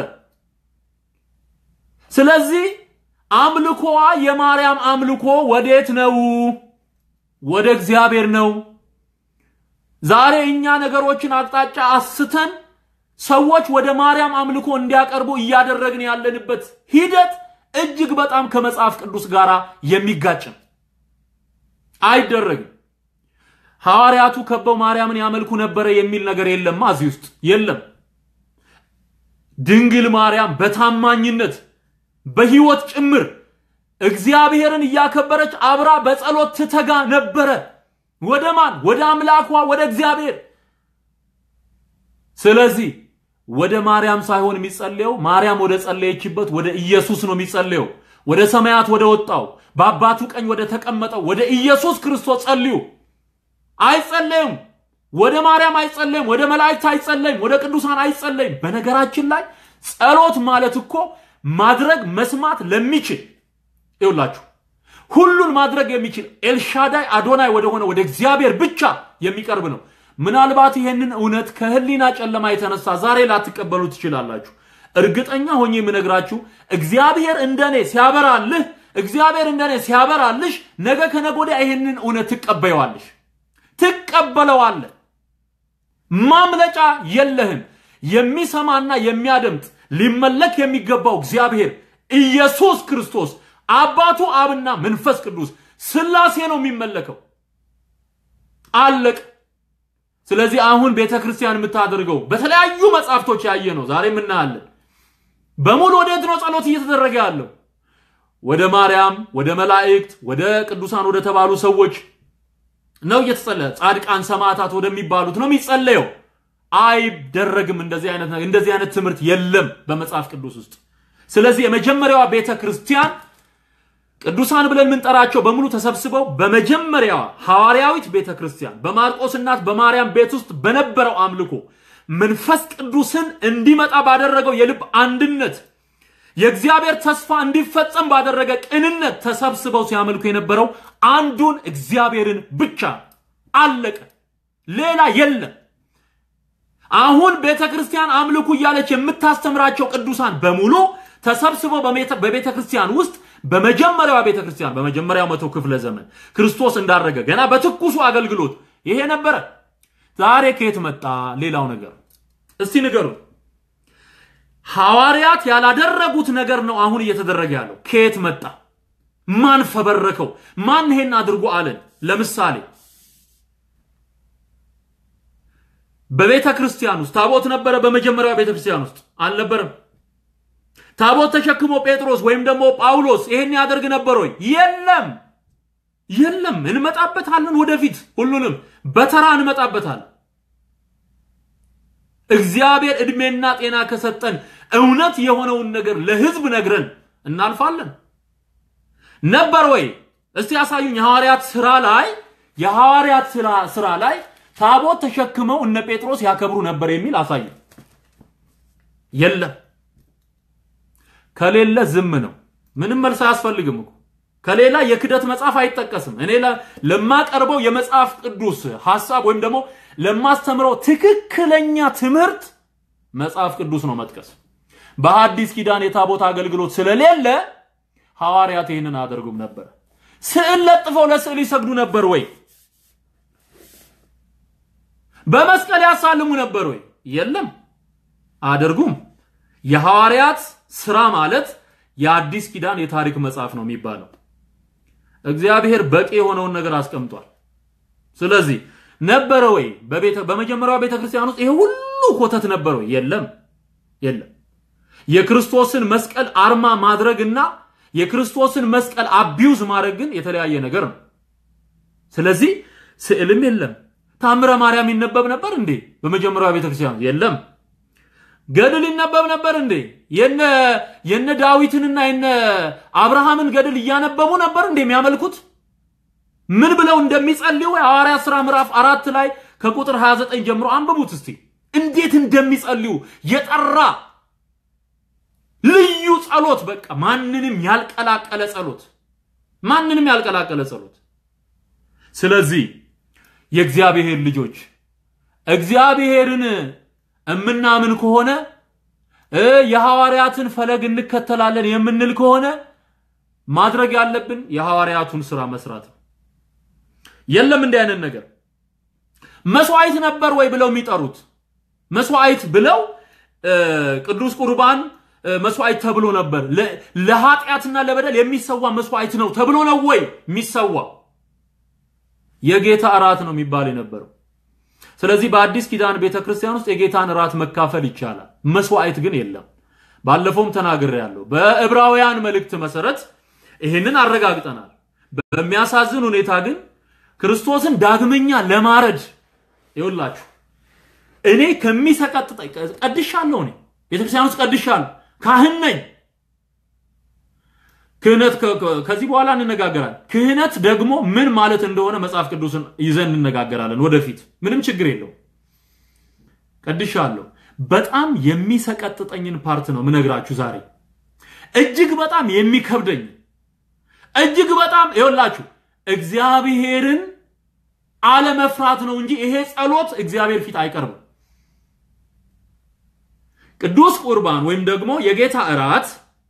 ስለዚህ አምልኮዋ የማርያም አምልኮ ወዴት ነው? ወደ እግዚአብሔር ነው። ዛሬ እኛ ነገሮችን አቅጣጫ አስተን ሰዎች ወደ ማርያም አምልኮ እንዲያቀርቡ እያደረግን ያለንበት ሂደት እጅግ በጣም ከመጽሐፍ ቅዱስ ጋር የሚጋጭ ነው። አይደረግም። ሐዋርያቱ ከበው ማርያምን ያመልኩ ነበረ የሚል ነገር የለማ እዚህ ውስጥ የለም። ድንግል ማርያም በታማኝነት በህይወት ጭምር እግዚአብሔርን እያከበረች አብራ በጸሎት ትተጋ ነበረ። ወደ ማን? ወደ አምላኳ ወደ እግዚአብሔር። ስለዚህ ወደ ማርያም ሳይሆን የሚጸለየው ማርያም ወደ ጸለየችበት ወደ ኢየሱስ ነው የሚጸለየው። ወደ ሰማያት ወደ ወጣው በአባቱ ቀኝ ወደ ተቀመጠው ወደ ኢየሱስ ክርስቶስ ጸልዩ። አይጸለዩም። ወደ ማርያም አይጸለይም። ወደ መላእክት አይጸለይም። ወደ ቅዱሳን አይጸለይም። በነገራችን ላይ ጸሎት ማለት እኮ ማድረግ መስማት ለሚችል ይውላችሁ ሁሉን ማድረግ የሚችል ኤልሻዳይ አዶናይ ወደሆነ ወደ እግዚአብሔር ብቻ የሚቀርብ ነው። ምናልባት ይሄንን እውነት ከህሊና ጨለማ የተነሳ ዛሬ ላትቀበሉ ትችላላችሁ። እርግጠኛ ሆኜ የምነግራችሁ እግዚአብሔር እንደኔ ሲያበራልህ እግዚአብሔር እንደኔ ሲያበራልሽ ነገ ከነገ ወዲያ ይህንን እውነት ትቀበየዋለሽ፣ ትቀበለዋለህ። ማምለጫ የለህም። የሚሰማና የሚያደምጥ ሊመለክ የሚገባው እግዚአብሔር ኢየሱስ ክርስቶስ አባቱ አብና መንፈስ ቅዱስ ስላሴ ነው የሚመለከው። አለቅ። ስለዚህ አሁን ቤተ ክርስቲያን የምታደርገው በተለያዩ መጽሐፍቶች ያየ ነው፣ ዛሬም እናያለን። በሙሉ ወዴት ነው ጸሎት እየተደረገ ያለው? ወደ ማርያም፣ ወደ መላእክት፣ ወደ ቅዱሳን ወደ ተባሉ ሰዎች ነው እየተጸለየ። ጻድቃን ሰማዕታት ወደሚባሉት ነው የሚጸለየው። አይደረግም። እንደዚህ አይነት ነገር እንደዚህ አይነት ትምህርት የለም በመጽሐፍ ቅዱስ ውስጥ። ስለዚህ የመጀመሪያዋ ቤተ ክርስቲያን ቅዱሳን ብለን የምንጠራቸው በሙሉ ተሰብስበው በመጀመሪያዋ ሐዋርያዊት ቤተ ክርስቲያን በማርቆስ እናት በማርያም ቤት ውስጥ በነበረው አምልኮ መንፈስ ቅዱስን እንዲመጣ ባደረገው የልብ አንድነት የእግዚአብሔር ተስፋ እንዲፈጸም ባደረገ ቅንነት ተሰብስበው ሲያመልኩ የነበረው አንዱን እግዚአብሔርን ብቻ አለቀ። ሌላ የለም። አሁን ቤተ ክርስቲያን አምልኩ እያለች የምታስተምራቸው ቅዱሳን በሙሉ ተሰብስበው በቤተ ክርስቲያን ውስጥ በመጀመሪያዋ ቤተ ክርስቲያን በመጀመሪያው መቶ ክፍለ ዘመን ክርስቶስ እንዳረገ ገና በትኩሱ አገልግሎት ይሄ ነበረ። ዛሬ ከየት መጣ? ሌላው ነገር እስቲ ንገሩ። ሐዋርያት ያላደረጉት ነገር ነው አሁን እየተደረገ ያለው። ከየት መጣ? ማን ፈበረከው? ማን ይሄን አድርጎ አለን? ለምሳሌ በቤተ ክርስቲያን ውስጥ ታቦት ነበረ። በመጀመሪያው ቤተ ክርስቲያን ውስጥ አልነበረም። ታቦት ተሸክሞ ጴጥሮስ ወይም ደግሞ ጳውሎስ ይሄን ያደርግ ነበር ወይ? የለም፣ የለም። እንመጣበታለን ወደፊት፣ ሁሉንም በተራ እንመጣበታለን። እግዚአብሔር ዕድሜና ጤና ከሰጠን እውነት የሆነውን ነገር ለሕዝብ ነግረን እናልፋለን። ነበር ወይ? እስቲ ያሳዩኝ። የሐዋርያት ስራ ላይ የሐዋርያት ስራ ላይ ታቦት ተሸክመው እነ ጴጥሮስ ያከብሩ ነበር የሚል አሳዩ። የለም። ከሌለ ዝም ነው። ምንም መልስ አያስፈልግም እኮ ከሌላ የክደት መጽሐፍ አይጠቀስም። እኔ ለማቀርበው የመጽሐፍ ቅዱስ ሐሳብ ወይም ደግሞ ለማስተምረው ትክክለኛ ትምህርት መጽሐፍ ቅዱስ ነው መጥቀስ። በሐዲስ ኪዳን የታቦት አገልግሎት ስለሌለ ሐዋርያት ይህንን አያደርጉም ነበር። ስዕል ለጥፈው ለስዕል ይሰግዱ ነበር ወይ? በመስቀል ያሳልሙ ነበር ወይ? የለም፣ አያደርጉም። የሐዋርያት ስራ ማለት የአዲስ ኪዳን የታሪክ መጽሐፍ ነው የሚባለው። እግዚአብሔር በቂ የሆነውን ነገር አስቀምጧል። ስለዚህ ነበረ ወይ በመጀመሪያው ቤተ ክርስቲያን ውስጥ ይሄ ሁሉ ኮተት ነበረ ወይ? የለም፣ የለም። የክርስቶስን መስቀል አርማ ማድረግና የክርስቶስን መስቀል አቢዩዝ ማድረግ ግን የተለያየ ነገር ነው። ስለዚህ ስዕልም የለም። ታምረ ማርያም ይነበብ ነበር እንዴ? በመጀመሪያው ቤተክርስቲያን የለም። ገድል ይነበብ ነበር እንዴ? የነ የነ ዳዊትንና የነ አብርሃምን ገድል እያነበቡ ነበር እንዴ የሚያመልኩት? ምን ብለው እንደሚጸልዩ የሐዋርያት ሥራ ምዕራፍ አራት ላይ ከቁጥር 29 ጀምሮ አንብቡት እስቲ። እንዴት እንደሚጸልዩ የጠራ ልዩ ጸሎት፣ በቃ ማንንም ያልቀላቀለ ጸሎት፣ ማንንም ያልቀላቀለ ጸሎት። ስለዚህ የእግዚአብሔር ልጆች እግዚአብሔርን እምናምን ከሆነ የሐዋርያትን ፈለግ እንከተላለን የምንል ከሆነ ማድረግ ያለብን የሐዋርያቱን ስራ መስራት ነው። የለም እንዲህ አይነት ነገር መስዋዕት ነበር ወይ ብለው የሚጠሩት መስዋዕት ብለው ቅዱስ ቁርባን መስዋዕት ተብሎ ነበር። ለኃጢአትና ለበደል የሚሰዋ መስዋዕት ነው ተብሎ ነው ወይ የሚሰዋ? የጌታ እራት ነው የሚባል የነበረው። ስለዚህ በአዲስ ኪዳን ቤተክርስቲያን ውስጥ የጌታን እራት መካፈል ይቻላል፣ መስዋዕት ግን የለም። ባለፈውም ተናግሬያለሁ። በዕብራውያን መልእክት መሰረት ይህንን አረጋግጠናል። በሚያሳዝን ሁኔታ ግን ክርስቶስን ዳግመኛ ለማረድ ይውላችሁ እኔ ከሚሰቀጥጠኝ ቀድሻለሁ። እኔ ቤተክርስቲያን ውስጥ ቀድሻለሁ፣ ካህን ነኝ። ክህነት ከዚህ በኋላ እንነጋገራለን። ክህነት ደግሞ ምን ማለት እንደሆነ መጽሐፍ ቅዱስን ይዘን እንነጋገራለን ወደፊት። ምንም ችግር የለው። ቀድሻለሁ። በጣም የሚሰቀጥጠኝን ፓርት ነው ምነግራችሁ ዛሬ። እጅግ በጣም የሚከብደኝ እጅግ በጣም ይኸውላችሁ እግዚአብሔርን አለመፍራት ነው እንጂ ይሄ ጸሎት እግዚአብሔር ፊት አይቀርብም። ቅዱስ ቁርባን ወይም ደግሞ የጌታ እራት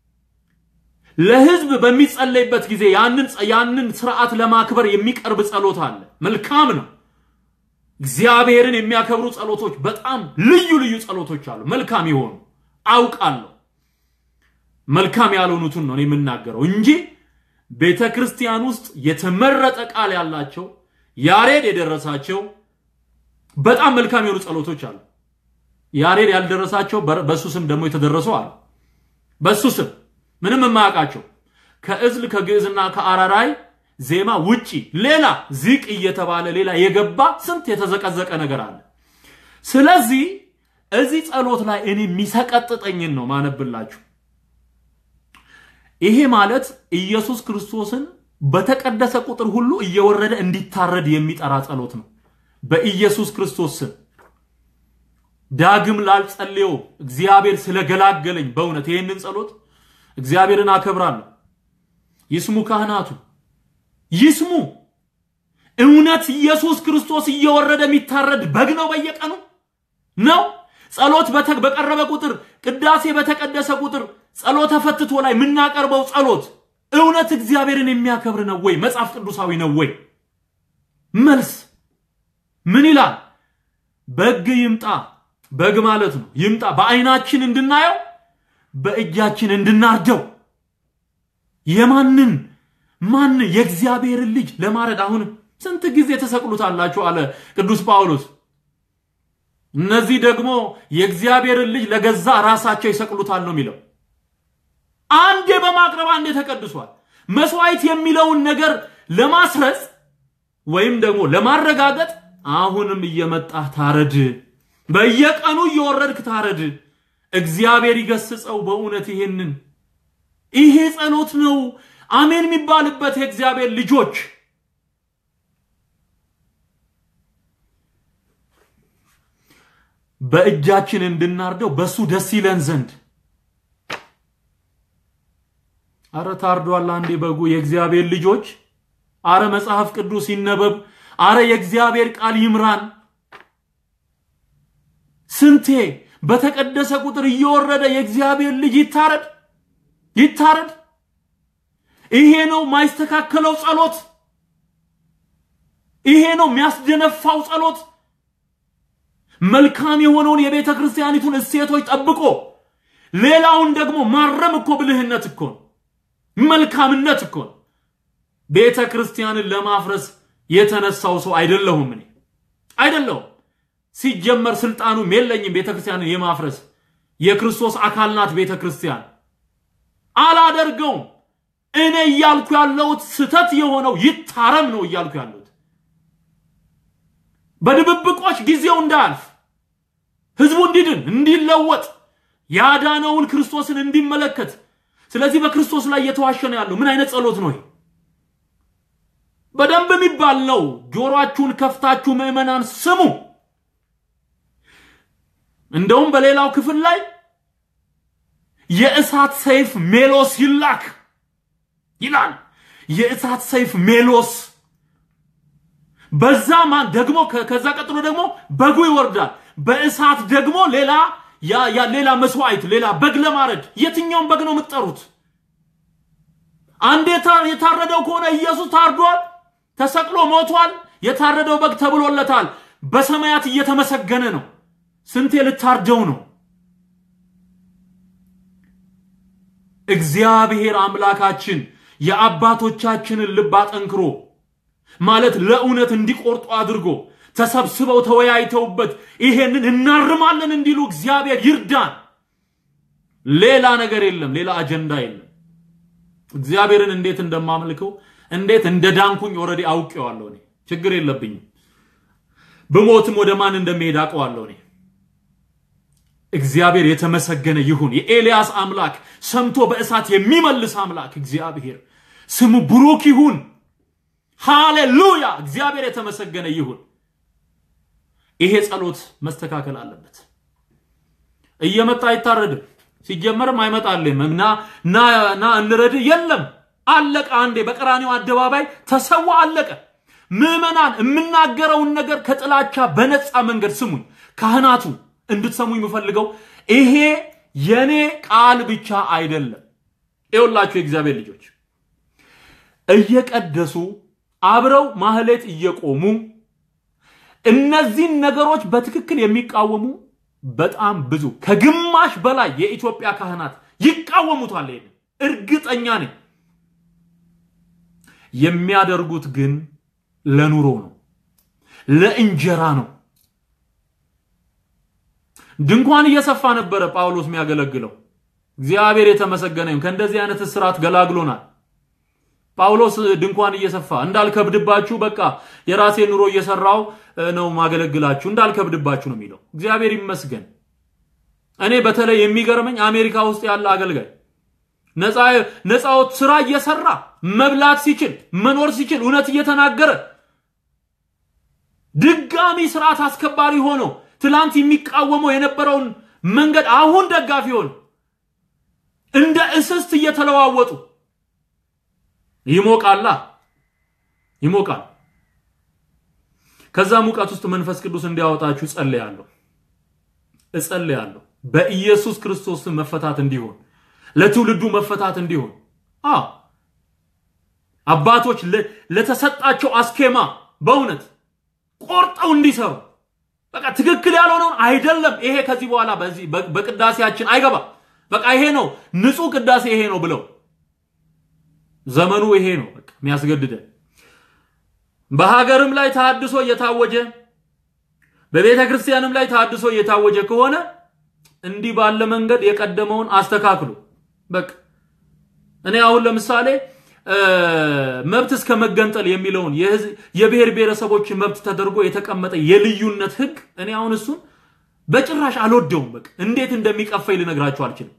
ለህዝብ በሚጸለይበት ጊዜ ያንን ያንን ስርዓት ለማክበር የሚቀርብ ጸሎት አለ። መልካም ነው። እግዚአብሔርን የሚያከብሩ ጸሎቶች በጣም ልዩ ልዩ ጸሎቶች አሉ። መልካም የሆኑ አውቃለሁ። መልካም ያልሆኑትን ነው እኔ የምናገረው እንጂ ቤተ ክርስቲያን ውስጥ የተመረጠ ቃል ያላቸው ያሬድ የደረሳቸው በጣም መልካም የሆኑ ጸሎቶች አሉ። ያሬድ ያልደረሳቸው በሱ ስም ደግሞ የተደረሱ አሉ። በሱ ስም ምንም የማያውቃቸው ከእዝል ከግዕዝና ከአራራይ ዜማ ውጪ ሌላ ዚቅ እየተባለ ሌላ የገባ ስንት የተዘቀዘቀ ነገር አለ። ስለዚህ እዚህ ጸሎት ላይ እኔ የሚሰቀጥጠኝን ነው ማነብላችሁ። ይሄ ማለት ኢየሱስ ክርስቶስን በተቀደሰ ቁጥር ሁሉ እየወረደ እንዲታረድ የሚጠራ ጸሎት ነው። በኢየሱስ ክርስቶስ ስም ዳግም ላልጸልየው እግዚአብሔር ስለገላገለኝ በእውነት ይህንን ጸሎት እግዚአብሔርን አከብራለሁ። ይስሙ ካህናቱ ይስሙ። እውነት ኢየሱስ ክርስቶስ እየወረደ የሚታረድ በግ ነው በየቀኑ ነው። ጸሎት በቀረበ ቁጥር ቅዳሴ በተቀደሰ ቁጥር ጸሎተ ፈትቶ ላይ የምናቀርበው ጸሎት እውነት እግዚአብሔርን የሚያከብር ነው ወይ? መጽሐፍ ቅዱሳዊ ነው ወይ? መልስ ምን ይላል? በግ ይምጣ። በግ ማለት ነው ይምጣ፣ በአይናችን እንድናየው በእጃችን እንድናርደው። የማንን ማን የእግዚአብሔርን ልጅ ለማረድ አሁን ስንት ጊዜ ተሰቅሉታላችሁ አለ ቅዱስ ጳውሎስ። እነዚህ ደግሞ የእግዚአብሔርን ልጅ ለገዛ ራሳቸው ይሰቅሉታል ነው የሚለው። አንዴ በማቅረብ አንዴ ተቀድሷል። መስዋዕት የሚለውን ነገር ለማስረጽ ወይም ደግሞ ለማረጋገጥ አሁንም እየመጣህ ታረድ፣ በየቀኑ እየወረድክ ታረድ። እግዚአብሔር ይገስጸው። በእውነት ይሄንን ይሄ ጸሎት ነው አሜን የሚባልበት የእግዚአብሔር ልጆች በእጃችን እንድናርደው በሱ ደስ ይለን ዘንድ አረ ታርዷል አንዴ በጉ የእግዚአብሔር ልጆች አረ መጽሐፍ ቅዱስ ይነበብ አረ የእግዚአብሔር ቃል ይምራን ስንቴ በተቀደሰ ቁጥር እየወረደ የእግዚአብሔር ልጅ ይታረድ ይታረድ ይሄ ነው ማይስተካከለው ጸሎት ይሄ ነው የሚያስደነፋው ጸሎት መልካም የሆነውን የቤተ ክርስቲያኒቱን እሴቶች ጠብቆ ሌላውን ደግሞ ማረም እኮ ብልህነት እኮ ነው መልካምነት እኮ ነው ቤተ ክርስቲያንን ለማፍረስ የተነሳው ሰው አይደለሁም እኔ አይደለሁም ሲጀመር ስልጣኑም የለኝም ቤተ ክርስቲያንን የማፍረስ የክርስቶስ አካል ናት ቤተ ክርስቲያን አላደርገውም እኔ እያልኩ ያለሁት ስተት የሆነው ይታረም ነው እያልኩ ያለሁት በድብብቆች ጊዜው እንዳያልፍ ህዝቡ እንዲድን እንዲለወጥ ያዳነውን ክርስቶስን እንዲመለከት ስለዚህ በክርስቶስ ላይ እየተዋሸ ነው ያለው ምን አይነት ጸሎት ነው በደንብ የሚባል ነው ጆሮአችሁን ከፍታችሁ ምዕመናን ስሙ እንደውም በሌላው ክፍል ላይ የእሳት ሰይፍ ሜሎስ ይላክ ይላል የእሳት ሰይፍ ሜሎስ በዛ ማን ደግሞ ከዛ ቀጥሎ ደግሞ በጉ ይወርዳል በእሳት ደግሞ ሌላ ያ ሌላ መስዋዕት ሌላ በግ ለማረድ የትኛውን በግ ነው የምትጠሩት አንድ የታረደው ከሆነ ኢየሱስ ታርዷል ተሰቅሎ ሞቷል የታረደው በግ ተብሎለታል በሰማያት እየተመሰገነ ነው ስንቴ ልታርደው ነው እግዚአብሔር አምላካችን የአባቶቻችንን ልብ አጠንክሮ ማለት ለእውነት እንዲቆርጡ አድርጎ ተሰብስበው ተወያይተውበት ይሄንን እናርማለን እንዲሉ እግዚአብሔር ይርዳን ሌላ ነገር የለም ሌላ አጀንዳ የለም እግዚአብሔርን እንዴት እንደማመልከው እንዴት እንደ ዳንኩኝ ኦልሬዲ አውቄዋለሁ እኔ ችግር የለብኝም ብሞትም ወደ ማን እንደሚሄድ አውቀዋለሁ እኔ እግዚአብሔር የተመሰገነ ይሁን የኤልያስ አምላክ ሰምቶ በእሳት የሚመልስ አምላክ እግዚአብሔር ስሙ ብሩክ ይሁን ሃሌሉያ እግዚአብሔር የተመሰገነ ይሁን ይሄ ጸሎት መስተካከል አለበት እየመጣ አይታረድም ሲጀመርም አይመጣልም እና ና ና እንረድ የለም አለቀ አንዴ በቀራኒው አደባባይ ተሰዋ አለቀ ምዕመናን የምናገረውን ነገር ከጥላቻ በነፃ መንገድ ስሙኝ ካህናቱ እንድትሰሙ የምፈልገው ይሄ የኔ ቃል ብቻ አይደለም። ይኸውላችሁ የእግዚአብሔር ልጆች እየቀደሱ አብረው ማህሌት እየቆሙ እነዚህን ነገሮች በትክክል የሚቃወሙ በጣም ብዙ ከግማሽ በላይ የኢትዮጵያ ካህናት ይቃወሙታል። ይሄን እርግጠኛ ነኝ። የሚያደርጉት ግን ለኑሮ ነው፣ ለእንጀራ ነው። ድንኳን እየሰፋ ነበረ ጳውሎስ የሚያገለግለው። እግዚአብሔር የተመሰገነ ይሁን። ከእንደዚህ አይነት እስራት ገላግሎናል። ጳውሎስ ድንኳን እየሰፋ እንዳልከብድባችሁ በቃ የራሴ ኑሮ እየሰራው ነው ማገለግላችሁ እንዳልከብድባችሁ ነው የሚለው። እግዚአብሔር ይመስገን። እኔ በተለይ የሚገርመኝ አሜሪካ ውስጥ ያለ አገልጋይ ነፃዎት ስራ እየሰራ መብላት ሲችል መኖር ሲችል እውነት እየተናገረ ድጋሚ ስርዓት አስከባሪ ሆኖ ትላንት የሚቃወመው የነበረውን መንገድ አሁን ደጋፊ ሆኖ እንደ እስስት እየተለዋወጡ ይሞቃላ ይሞቃል። ከዛ ሙቀት ውስጥ መንፈስ ቅዱስ እንዲያወጣችሁ ጸልያለሁ እጸልያለሁ። በኢየሱስ ክርስቶስ መፈታት እንዲሆን ለትውልዱ መፈታት እንዲሆን አ አባቶች ለተሰጣቸው አስኬማ በእውነት ቆርጠው እንዲሰሩ በቃ ትክክል ያልሆነውን አይደለም ይሄ ከዚህ በኋላ በዚህ በቅዳሴያችን አይገባም። በቃ ይሄ ነው ንጹህ ቅዳሴ ይሄ ነው ብለው ዘመኑ ይሄ ነው በቃ የሚያስገድደን። በሀገርም ላይ ተሐድሶ እየታወጀ በቤተ ክርስቲያንም ላይ ተሐድሶ እየታወጀ ከሆነ እንዲህ ባለ መንገድ የቀደመውን አስተካክሉ። በቃ እኔ አሁን ለምሳሌ መብት እስከ መገንጠል የሚለውን የብሔር ብሔረሰቦች መብት ተደርጎ የተቀመጠ የልዩነት ህግ እኔ አሁን እሱን በጭራሽ አልወደውም። በቃ እንዴት እንደሚቀፈኝ ልነግራችሁ አልችልም።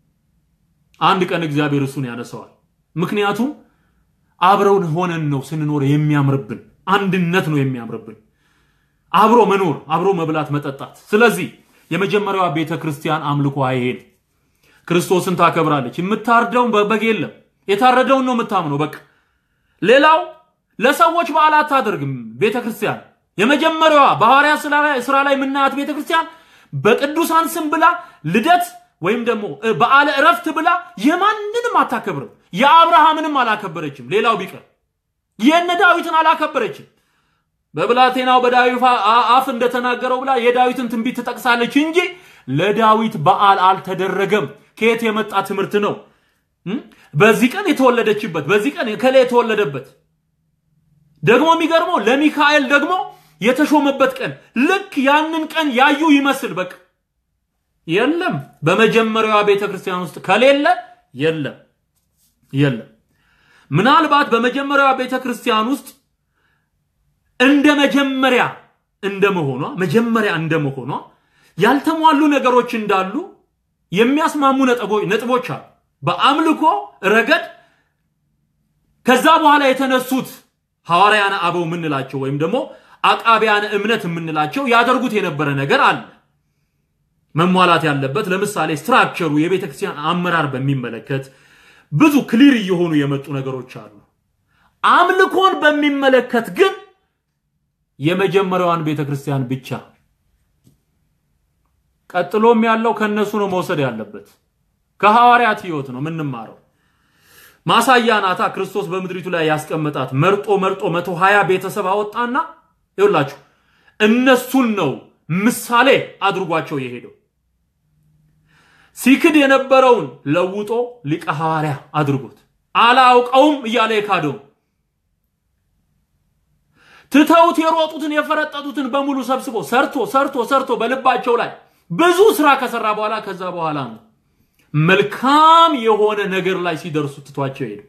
አንድ ቀን እግዚአብሔር እሱን ያነሰዋል። ምክንያቱም አብረውን ሆነን ነው ስንኖር የሚያምርብን፣ አንድነት ነው የሚያምርብን፣ አብሮ መኖር፣ አብሮ መብላት፣ መጠጣት። ስለዚህ የመጀመሪያዋ ቤተ ክርስቲያን አምልኮ አይሄድ ክርስቶስን ታከብራለች። የምታርደውን በግ የለም የታረደውን ነው የምታምነው። በቃ ሌላው ለሰዎች በዓል አታደርግም ቤተ ክርስቲያን። የመጀመሪያዋ በሐዋርያት ስራ ላይ የምናያት ቤተ ክርስቲያን በቅዱሳን ስም ብላ ልደት ወይም ደግሞ በዓለ እረፍት ብላ የማንንም አታከብርም። የአብርሃምንም አላከበረችም። ሌላው ቢቀር የነ ዳዊትን አላከበረችም። በብላቴናው በዳዊት አፍ እንደተናገረው ብላ የዳዊትን ትንቢት ትጠቅሳለች እንጂ ለዳዊት በዓል አልተደረገም። ከየት የመጣ ትምህርት ነው? በዚህ ቀን የተወለደችበት፣ በዚህ ቀን ከላይ የተወለደበት ደግሞ የሚገርመው ለሚካኤል ደግሞ የተሾመበት ቀን ልክ ያንን ቀን ያዩ ይመስል በቃ የለም። በመጀመሪያዋ ቤተ ክርስቲያን ውስጥ ከሌለ የለም የለም። ምናልባት በመጀመሪያዋ ቤተ ክርስቲያን ውስጥ እንደ መጀመሪያ እንደመሆኗ መጀመሪያ እንደመሆኗ ያልተሟሉ ነገሮች እንዳሉ የሚያስማሙ ነጥቦች አሉ። በአምልኮ ረገድ ከዛ በኋላ የተነሱት ሐዋርያነ አበው የምንላቸው ወይም ደግሞ አቃቢያነ እምነት የምንላቸው ያደርጉት የነበረ ነገር አለ መሟላት ያለበት። ለምሳሌ ስትራክቸሩ የቤተ ክርስቲያን አመራር በሚመለከት ብዙ ክሊር እየሆኑ የመጡ ነገሮች አሉ። አምልኮን በሚመለከት ግን የመጀመሪያዋን ቤተ ክርስቲያን ብቻ ቀጥሎም ያለው ከነሱ ነው መውሰድ ያለበት። ከሐዋርያት ህይወት ነው የምንማረው። ማሳያ ናታ ክርስቶስ በምድሪቱ ላይ ያስቀመጣት መርጦ መርጦ መቶ ሀያ ቤተሰብ አወጣና ይውላችሁ እነሱን ነው ምሳሌ አድርጓቸው የሄደው። ሲክድ የነበረውን ለውጦ ሊቀ ሐዋርያ አድርጎት አላውቀውም እያለ የካደው ትተውት የሮጡትን የፈረጠጡትን በሙሉ ሰብስቦ ሰርቶ ሰርቶ ሰርቶ በልባቸው ላይ ብዙ ስራ ከሰራ በኋላ ከዛ በኋላ ነው መልካም የሆነ ነገር ላይ ሲደርሱ ትቷቸው ሄዱ።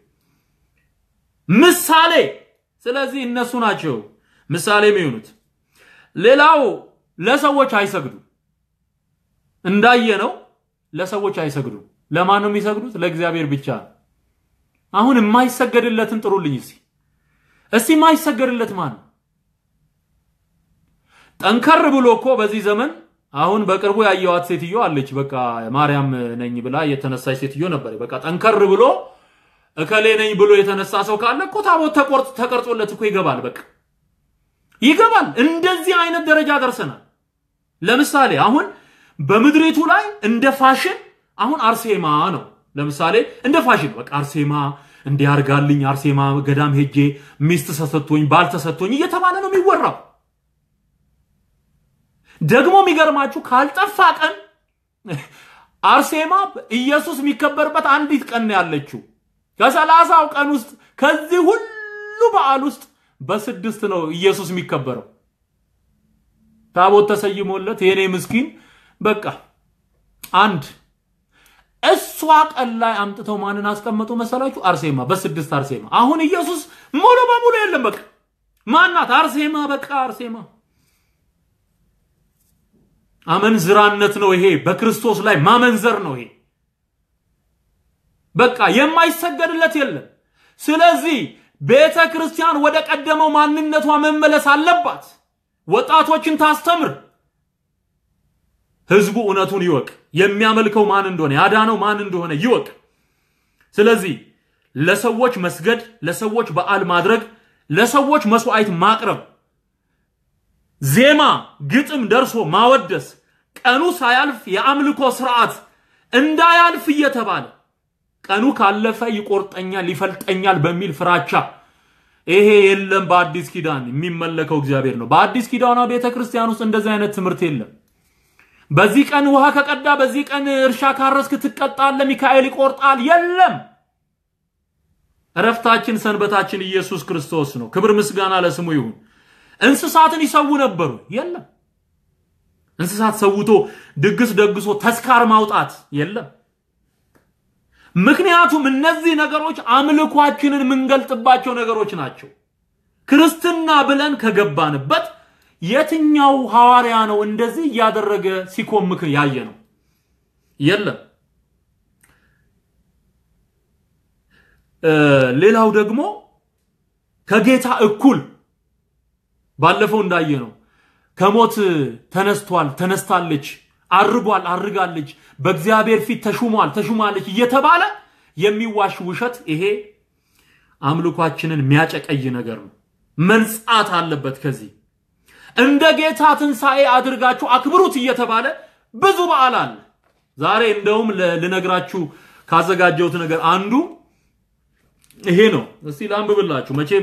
ምሳሌ። ስለዚህ እነሱ ናቸው ምሳሌ የሚሆኑት። ሌላው ለሰዎች አይሰግዱ። እንዳየነው ለሰዎች አይሰግዱ። ለማን ነው የሚሰግዱት? ለእግዚአብሔር ብቻ። አሁን የማይሰገድለትን ጥሩልኝ እስቲ እስቲ የማይሰገድለት ማን ነው? ጠንከር ብሎ እኮ በዚህ ዘመን አሁን በቅርቡ ያየዋት ሴትዮ አለች። በቃ ማርያም ነኝ ብላ የተነሳች ሴትዮ ነበር። በቃ ጠንከር ብሎ እከሌ ነኝ ብሎ የተነሳ ሰው ካለ እኮ ታቦት ተቆርጥ ተቀርጾለት እኮ ይገባል። በቃ ይገባል። እንደዚህ አይነት ደረጃ ደርሰናል። ለምሳሌ አሁን በምድሪቱ ላይ እንደ ፋሽን አሁን አርሴማ ነው። ለምሳሌ እንደ ፋሽን በቃ አርሴማ እንዲያርጋልኝ አርሴማ ገዳም ሄጄ ሚስት ተሰጥቶኝ ባል ተሰጥቶኝ እየተባለ ነው የሚወራው። ደግሞ የሚገርማችሁ ካልጠፋ ቀን አርሴማ ኢየሱስ የሚከበርበት አንዲት ቀን ነው ያለችው። ከሰላሳው ቀን ውስጥ ከዚህ ሁሉ በዓል ውስጥ በስድስት ነው ኢየሱስ የሚከበረው። ታቦት ተሰይሞለት የኔ ምስኪን በቃ አንድ እሷ ቀን ላይ አምጥተው ማንን አስቀመጡ መሰላችሁ? አርሴማ በስድስት አርሴማ። አሁን ኢየሱስ ሙሉ በሙሉ የለም። በቃ ማናት? አርሴማ በቃ አርሴማ። አመንዝራነት ነው ይሄ። በክርስቶስ ላይ ማመንዘር ነው ይሄ። በቃ የማይሰገድለት የለም። ስለዚህ ቤተ ክርስቲያን ወደ ቀደመው ማንነቷ መመለስ አለባት። ወጣቶችን ታስተምር። ህዝቡ እውነቱን ይወቅ። የሚያመልከው ማን እንደሆነ ያዳነው ማን እንደሆነ ይወቅ። ስለዚህ ለሰዎች መስገድ፣ ለሰዎች በዓል ማድረግ፣ ለሰዎች መስዋዕት ማቅረብ፣ ዜማ ግጥም ደርሶ ማወደስ፣ ቀኑ ሳያልፍ የአምልኮ ስርዓት እንዳያልፍ እየተባለ ቀኑ ካለፈ ይቆርጠኛል፣ ይፈልጠኛል በሚል ፍራቻ ይሄ የለም። በአዲስ ኪዳን የሚመለከው እግዚአብሔር ነው። በአዲስ ኪዳኗ ቤተ ክርስቲያን ውስጥ እንደዚህ አይነት ትምህርት የለም። በዚህ ቀን ውሃ ከቀዳ በዚህ ቀን እርሻ ካረስክ ትቀጣለ፣ ሚካኤል ይቆርጣል። የለም። እረፍታችን ሰንበታችን ኢየሱስ ክርስቶስ ነው። ክብር ምስጋና ለስሙ ይሁን። እንስሳትን ይሰዉ ነበሩ። የለም። እንስሳት ሰውቶ ድግስ ደግሶ ተስካር ማውጣት የለም። ምክንያቱም እነዚህ ነገሮች አምልኳችንን የምንገልጥባቸው ነገሮች ናቸው። ክርስትና ብለን ከገባንበት የትኛው ሐዋርያ ነው እንደዚህ እያደረገ ሲኮምክ ያየ ነው? የለም። ሌላው ደግሞ ከጌታ እኩል ባለፈው እንዳየ ነው ከሞት ተነስቷል፣ ተነስታለች፣ አርጓል፣ አርጋለች፣ በእግዚአብሔር ፊት ተሹሟል፣ ተሹማለች እየተባለ የሚዋሽ ውሸት ይሄ አምልኳችንን የሚያጨቀይ ነገር ነው። መንጻት አለበት ከዚህ እንደ ጌታ ትንሣኤ አድርጋችሁ አክብሩት እየተባለ ብዙ በዓል አለ። ዛሬ እንደውም ልነግራችሁ ካዘጋጀሁት ነገር አንዱ ይሄ ነው። እስቲ ላንብብላችሁ። መቼም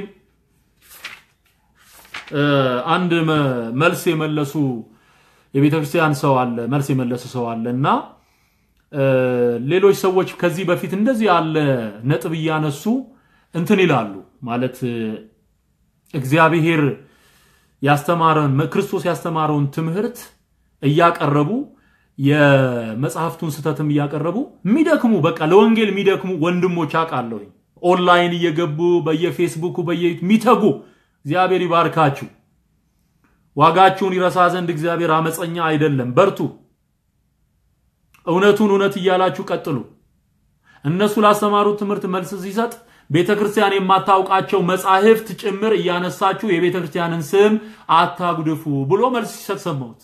አንድ መልስ የመለሱ የቤተ ክርስቲያን ሰው አለ፣ መልስ የመለሰ ሰው አለ እና ሌሎች ሰዎች ከዚህ በፊት እንደዚህ ያለ ነጥብ እያነሱ እንትን ይላሉ ማለት እግዚአብሔር ያስተማረን ክርስቶስ ያስተማረውን ትምህርት እያቀረቡ የመጽሐፍቱን ስህተትም እያቀረቡ የሚደክሙ በቃ ለወንጌል የሚደክሙ ወንድሞች አውቃለሁ። ኦንላይን እየገቡ በየፌስቡኩ በየሚተጉ እግዚአብሔር ይባርካችሁ። ዋጋችሁን ይረሳ ዘንድ እግዚአብሔር አመፀኛ አይደለም። በርቱ። እውነቱን እውነት እያላችሁ ቀጥሉ። እነሱ ላስተማሩት ትምህርት መልስ ሲሰጥ ቤተ ክርስቲያን የማታውቃቸው መጻሕፍት ጭምር እያነሳችሁ የቤተ ክርስቲያንን ስም አታጉድፉ ብሎ መልስ ሲሰጥ ሰማሁት።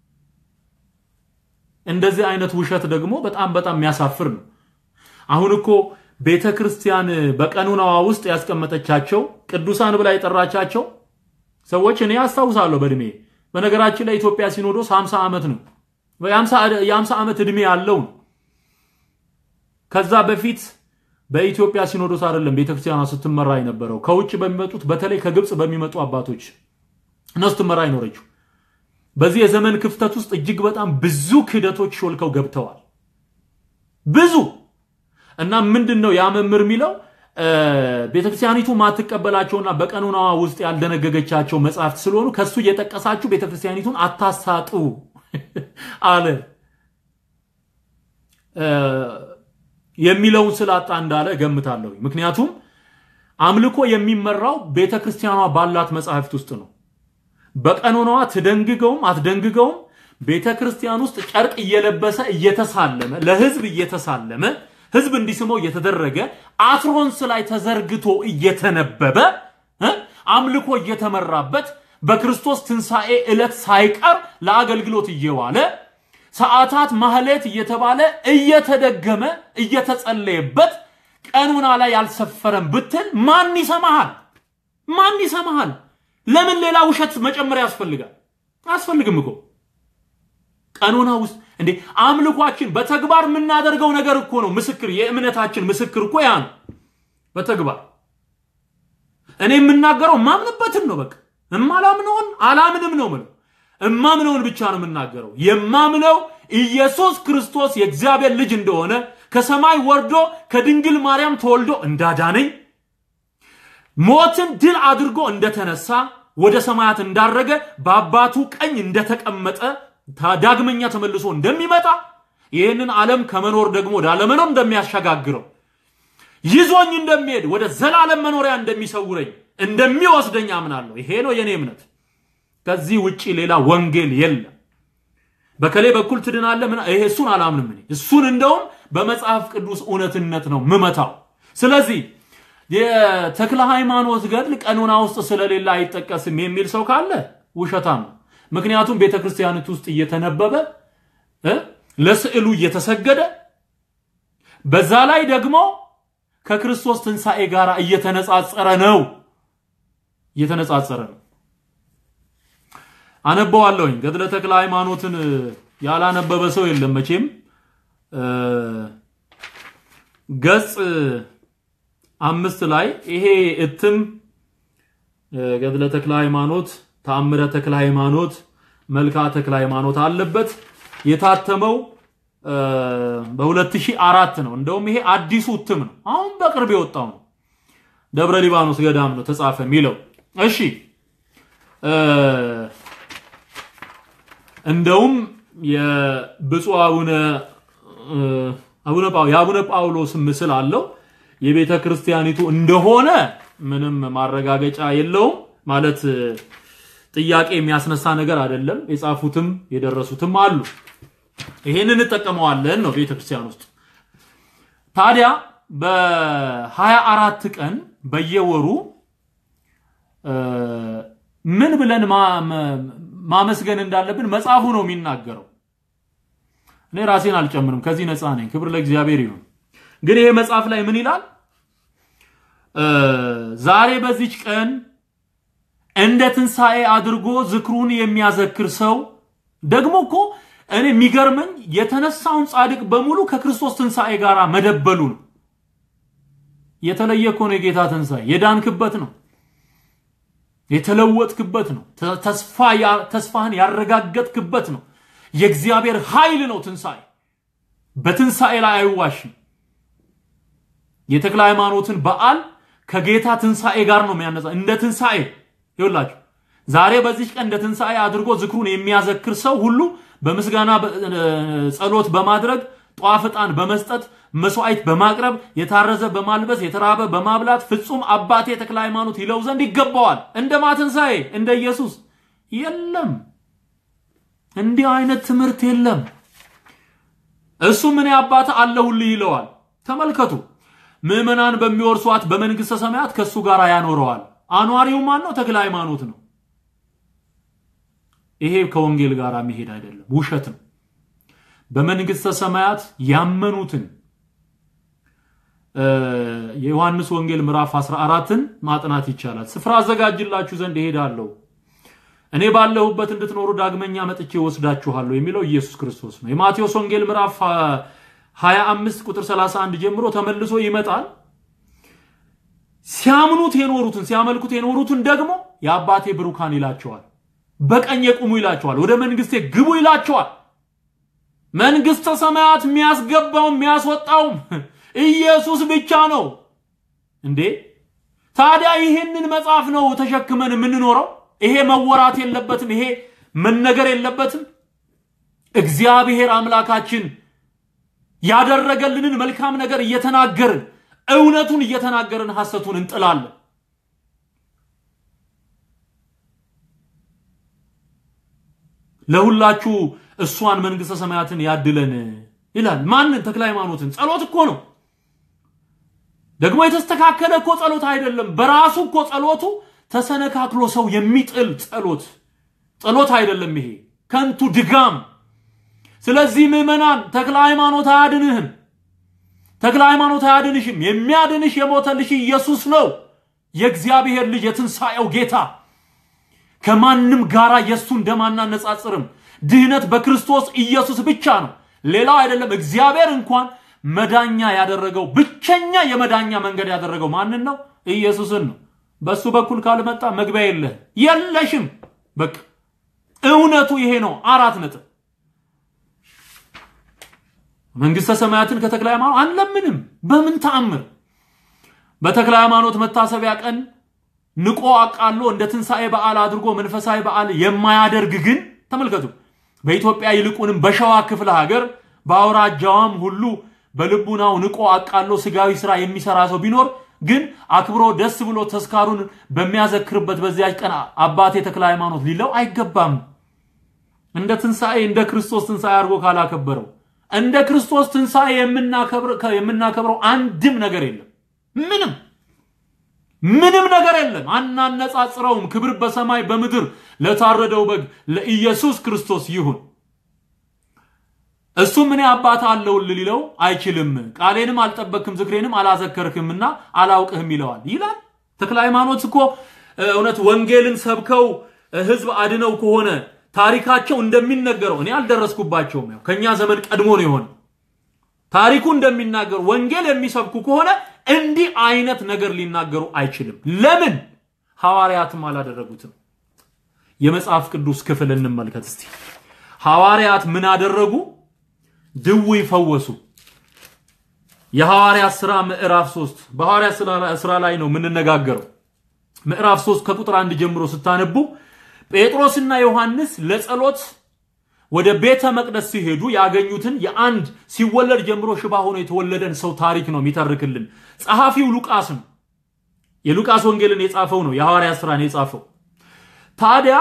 እንደዚህ አይነት ውሸት ደግሞ በጣም በጣም የሚያሳፍር ነው። አሁን እኮ ቤተ ክርስቲያን በቀኖናዋ ውስጥ ያስቀመጠቻቸው ቅዱሳን ብላ የጠራቻቸው ሰዎች እኔ አስታውሳለሁ በእድሜ በነገራችን ላይ ኢትዮጵያ ሲኖዶስ 50 ዓመት ነው የ50 ዓመት ዕድሜ ያለው ነው። ከዛ በፊት በኢትዮጵያ ሲኖዶስ አይደለም ቤተክርስቲያኗ ስትመራ የነበረው ከውጭ በሚመጡት በተለይ ከግብፅ በሚመጡ አባቶች ነው ስትመራ አይኖረችው። በዚህ የዘመን ክፍተት ውስጥ እጅግ በጣም ብዙ ክህደቶች ሾልከው ገብተዋል። ብዙ እና ምንድን ነው ያ መምህር የሚለው ቤተክርስቲያኒቱ ማትቀበላቸውና በቀኖናዋ ውስጥ ያልደነገገቻቸው መጽሐፍት ስለሆኑ ከሱ እየጠቀሳችሁ ቤተክርስቲያኒቱን አታሳጡ አለ። የሚለውን ስላጣ እንዳለ ገምታለሁ። ምክንያቱም አምልኮ የሚመራው ቤተ ክርስቲያኗ ባላት መጽሐፍት ውስጥ ነው። በቀኖናዋ ትደንግገውም አትደንግገውም ቤተ ክርስቲያን ውስጥ ጨርቅ እየለበሰ እየተሳለመ ለህዝብ እየተሳለመ ህዝብ እንዲስመው እየተደረገ አትሮንስ ላይ ተዘርግቶ እየተነበበ አምልኮ እየተመራበት በክርስቶስ ትንሣኤ ዕለት ሳይቀር ለአገልግሎት እየዋለ ሰዓታት ማህሌት እየተባለ እየተደገመ እየተጸለየበት ቀኑና ላይ ያልሰፈረም ብትል ማን ይሰማሃል? ማን ይሰማሃል? ለምን ሌላ ውሸት መጨመር ያስፈልጋል? አያስፈልግም እኮ ቀኖና ውስጥ እንዴ አምልኳችን በተግባር የምናደርገው ነገር እኮ ነው ምስክር የእምነታችን ምስክር እኮ ያ ነው በተግባር እኔ የምናገረው የማምንበትን ነው በቃ እማላምነውን አላምንም ነው ምለው እማምነውን ብቻ ነው የምናገረው የማምነው ኢየሱስ ክርስቶስ የእግዚአብሔር ልጅ እንደሆነ ከሰማይ ወርዶ ከድንግል ማርያም ተወልዶ እንዳዳነኝ ሞትን ድል አድርጎ እንደተነሳ ወደ ሰማያት እንዳረገ በአባቱ ቀኝ እንደተቀመጠ ዳግመኛ ተመልሶ እንደሚመጣ ይህንን ዓለም ከመኖር ደግሞ ወደ አለመኖር እንደሚያሸጋግረው ይዞኝ እንደሚሄድ ወደ ዘላለም መኖሪያ እንደሚሰውረኝ እንደሚወስደኝ አምናለሁ። ይሄ ነው የኔ እምነት። ከዚህ ውጪ ሌላ ወንጌል የለም። በከሌ በኩል ትድናለ ምን ይሄ እሱን አላምንም እኔ እሱን እንደውም በመጽሐፍ ቅዱስ እውነትነት ነው ምመታው። ስለዚህ የተክለ ሃይማኖት ገድል ቀኖና ውስጥ ስለሌለ አይጠቀስም የሚል ሰው ካለ ውሸታም ነው። ምክንያቱም ቤተ ክርስቲያኒቱ ውስጥ እየተነበበ ለስዕሉ እየተሰገደ በዛ ላይ ደግሞ ከክርስቶስ ትንሣኤ ጋር እየተነጻጸረ ነው እየተነጻጸረ ነው። አነበዋለሁኝ። ገድለ ተክለ ሃይማኖትን ያላነበበ ሰው የለም መቼም። ገጽ አምስት ላይ ይሄ እትም ገድለ ተክለ ሃይማኖት፣ ተአምረ ተክለ ሃይማኖት፣ መልክዓ ተክለ ሃይማኖት አለበት። የታተመው በ2004 ነው። እንደውም ይሄ አዲሱ እትም ነው። አሁን በቅርብ የወጣው ነው። ደብረ ሊባኖስ ገዳም ነው ተጻፈ የሚለው። እሺ እንደውም የብፁዕ አቡነ አቡነ የአቡነ ጳውሎስ ምስል አለው። የቤተ ክርስቲያኒቱ እንደሆነ ምንም ማረጋገጫ የለውም። ማለት ጥያቄ የሚያስነሳ ነገር አይደለም። የጻፉትም የደረሱትም አሉ። ይሄን እንጠቀመዋለን ነው ቤተ ክርስቲያን ውስጥ። ታዲያ በሀያ አራት ቀን በየወሩ ምን ብለን ማመስገን እንዳለብን መጽሐፉ ነው የሚናገረው። እኔ ራሴን አልጨምርም፣ ከዚህ ነፃ ነኝ። ክብር ለእግዚአብሔር ይሁን። ግን ይሄ መጽሐፍ ላይ ምን ይላል? ዛሬ በዚች ቀን እንደ ትንሣኤ አድርጎ ዝክሩን የሚያዘክር ሰው ደግሞ እኮ እኔ የሚገርመኝ የተነሳውን ጻድቅ በሙሉ ከክርስቶስ ትንሣኤ ጋር መደበሉ ነው። የተለየ እኮ ነው የጌታ ትንሣኤ። የዳንክበት ነው፣ የተለወጥክበት ነው፣ ተስፋህን ያረጋገጥክበት ነው። የእግዚአብሔር ኃይል ነው ትንሣኤ። በትንሣኤ ላይ አይዋሽም። የተክለ ሃይማኖትን በዓል ከጌታ ትንሣኤ ጋር ነው የሚያነጻ እንደ ትንሣኤ ይውላችሁ ዛሬ በዚህ ቀን እንደ ትንሣኤ አድርጎ ዝክሩን የሚያዘክር ሰው ሁሉ በምስጋና ጸሎት በማድረግ ጧፍ ዕጣን በመስጠት መስዋዕት በማቅረብ የታረዘ በማልበስ የተራበ በማብላት ፍጹም አባቴ ተክለ ሃይማኖት ይለው ዘንድ ይገባዋል። እንደ ማትንሣኤ እንደ ኢየሱስ የለም። እንዲህ አይነት ትምህርት የለም። እሱ ምን አባት አለሁልህ ይለዋል። ተመልከቱ፣ ምዕመናን በሚወርሷት በመንግሥተ ሰማያት ከእሱ ጋር ያኖረዋል። አኗሪው ማን ነው? ተክለ ሃይማኖት ነው። ይሄ ከወንጌል ጋር መሄድ አይደለም፣ ውሸት ነው። በመንግሥተ ሰማያት ያመኑትን የዮሐንስ ወንጌል ምዕራፍ 14ን ማጥናት ይቻላል። ስፍራ አዘጋጅላችሁ ዘንድ እሄዳለሁ፣ እኔ ባለሁበት እንድትኖሩ ዳግመኛ መጥቼ ወስዳችኋለሁ የሚለው ኢየሱስ ክርስቶስ ነው። የማቴዎስ ወንጌል ምዕራፍ 25 ቁጥር 31 ጀምሮ ተመልሶ ይመጣል። ሲያምኑት የኖሩትን ሲያመልኩት የኖሩትን ደግሞ የአባቴ ብሩካን ይላቸዋል። በቀኝ የቁሙ ይላቸዋል። ወደ መንግስቴ ግቡ ይላቸዋል። መንግስተ ሰማያት የሚያስገባውም የሚያስወጣውም ኢየሱስ ብቻ ነው እንዴ! ታዲያ ይህንን መጽሐፍ ነው ተሸክመን የምንኖረው? ይሄ መወራት የለበትም? ይሄ መነገር የለበትም? እግዚአብሔር አምላካችን ያደረገልንን መልካም ነገር እየተናገርን እውነቱን እየተናገርን ሐሰቱን እንጥላለን። ለሁላችሁ እሷን መንግስተ ሰማያትን ያድለን ይላል። ማንን? ተክለ ሃይማኖትን። ጸሎት እኮ ነው ደግሞ የተስተካከለ እኮ ጸሎት አይደለም። በራሱ እኮ ጸሎቱ ተሰነካክሎ ሰው የሚጥል ጸሎት ጸሎት አይደለም። ይሄ ከንቱ ድጋም። ስለዚህ ምዕመናን ተክለ ሃይማኖት አያድንህም። ተክለ ሃይማኖት አያድንሽም። የሚያድንሽ የሞተልሽ ኢየሱስ ነው፣ የእግዚአብሔር ልጅ የትንሣኤው ጌታ። ከማንም ጋራ የእሱን ደም አናነጻጽርም። ድህነት በክርስቶስ ኢየሱስ ብቻ ነው፣ ሌላው አይደለም። እግዚአብሔር እንኳን መዳኛ ያደረገው ብቸኛ የመዳኛ መንገድ ያደረገው ማንን ነው? ኢየሱስን ነው። በእሱ በኩል ካልመጣ መግቢያ የለህ የለሽም። በቃ እውነቱ ይሄ ነው። አራት ነጥብ። መንግስተ ሰማያትን ከተክለ ሃይማኖት አንለምንም በምን ተአምር። በተክለ ሃይማኖት መታሰቢያ ቀን ንቆ አቃሎ እንደ ትንሣኤ በዓል አድርጎ መንፈሳዊ በዓል የማያደርግ ግን ተመልከቱ፣ በኢትዮጵያ ይልቁንም በሸዋ ክፍለ ሀገር በአውራጃዋም ሁሉ በልቡናው ንቆ አቃሎ ስጋዊ ስራ የሚሰራ ሰው ቢኖር ግን አክብሮ ደስ ብሎ ተስካሩን በሚያዘክርበት በዚያች ቀን አባቴ ተክለ ሃይማኖት ሊለው አይገባም። እንደ ትንሣኤ እንደ ክርስቶስ ትንሣኤ አድርጎ ካላከበረው እንደ ክርስቶስ ትንሣኤ የምናከብረው አንድም ነገር የለም። ምንም ምንም ነገር የለም። አናነጻጽረውም። ክብር በሰማይ በምድር ለታረደው በግ ለኢየሱስ ክርስቶስ ይሁን። እሱም እኔ አባት አለውል ሊለው አይችልም። ቃሌንም አልጠበቅክም ዝክሬንም አላዘከርክምና አላውቅህም ይለዋል ይላል። ተክለ ሃይማኖት እኮ እውነት ወንጌልን ሰብከው ህዝብ አድነው ከሆነ ታሪካቸው እንደሚነገረው እኔ አልደረስኩባቸውም። ያው ከኛ ዘመን ቀድሞ ነው የሆነ ታሪኩ እንደሚናገሩ ወንጌል የሚሰብኩ ከሆነ እንዲህ አይነት ነገር ሊናገሩ አይችልም። ለምን? ሐዋርያትም አላደረጉትም። የመጽሐፍ ቅዱስ ክፍል እንመልከት እስቲ። ሐዋርያት ምን አደረጉ? ድውይ ፈወሱ። የሐዋርያት ሥራ ምዕራፍ 3 በሐዋርያት ሥራ ላይ ነው የምንነጋገረው። ምዕራፍ 3 ከቁጥር አንድ ጀምሮ ስታነቡ ጴጥሮስና ዮሐንስ ለጸሎት ወደ ቤተ መቅደስ ሲሄዱ ያገኙትን የአንድ ሲወለድ ጀምሮ ሽባ ሆኖ የተወለደን ሰው ታሪክ ነው የሚተርክልን። ጸሐፊው ሉቃስ ነው። የሉቃስ ወንጌልን የጻፈው ነው። የሐዋርያት ሥራን የጻፈው ታዲያ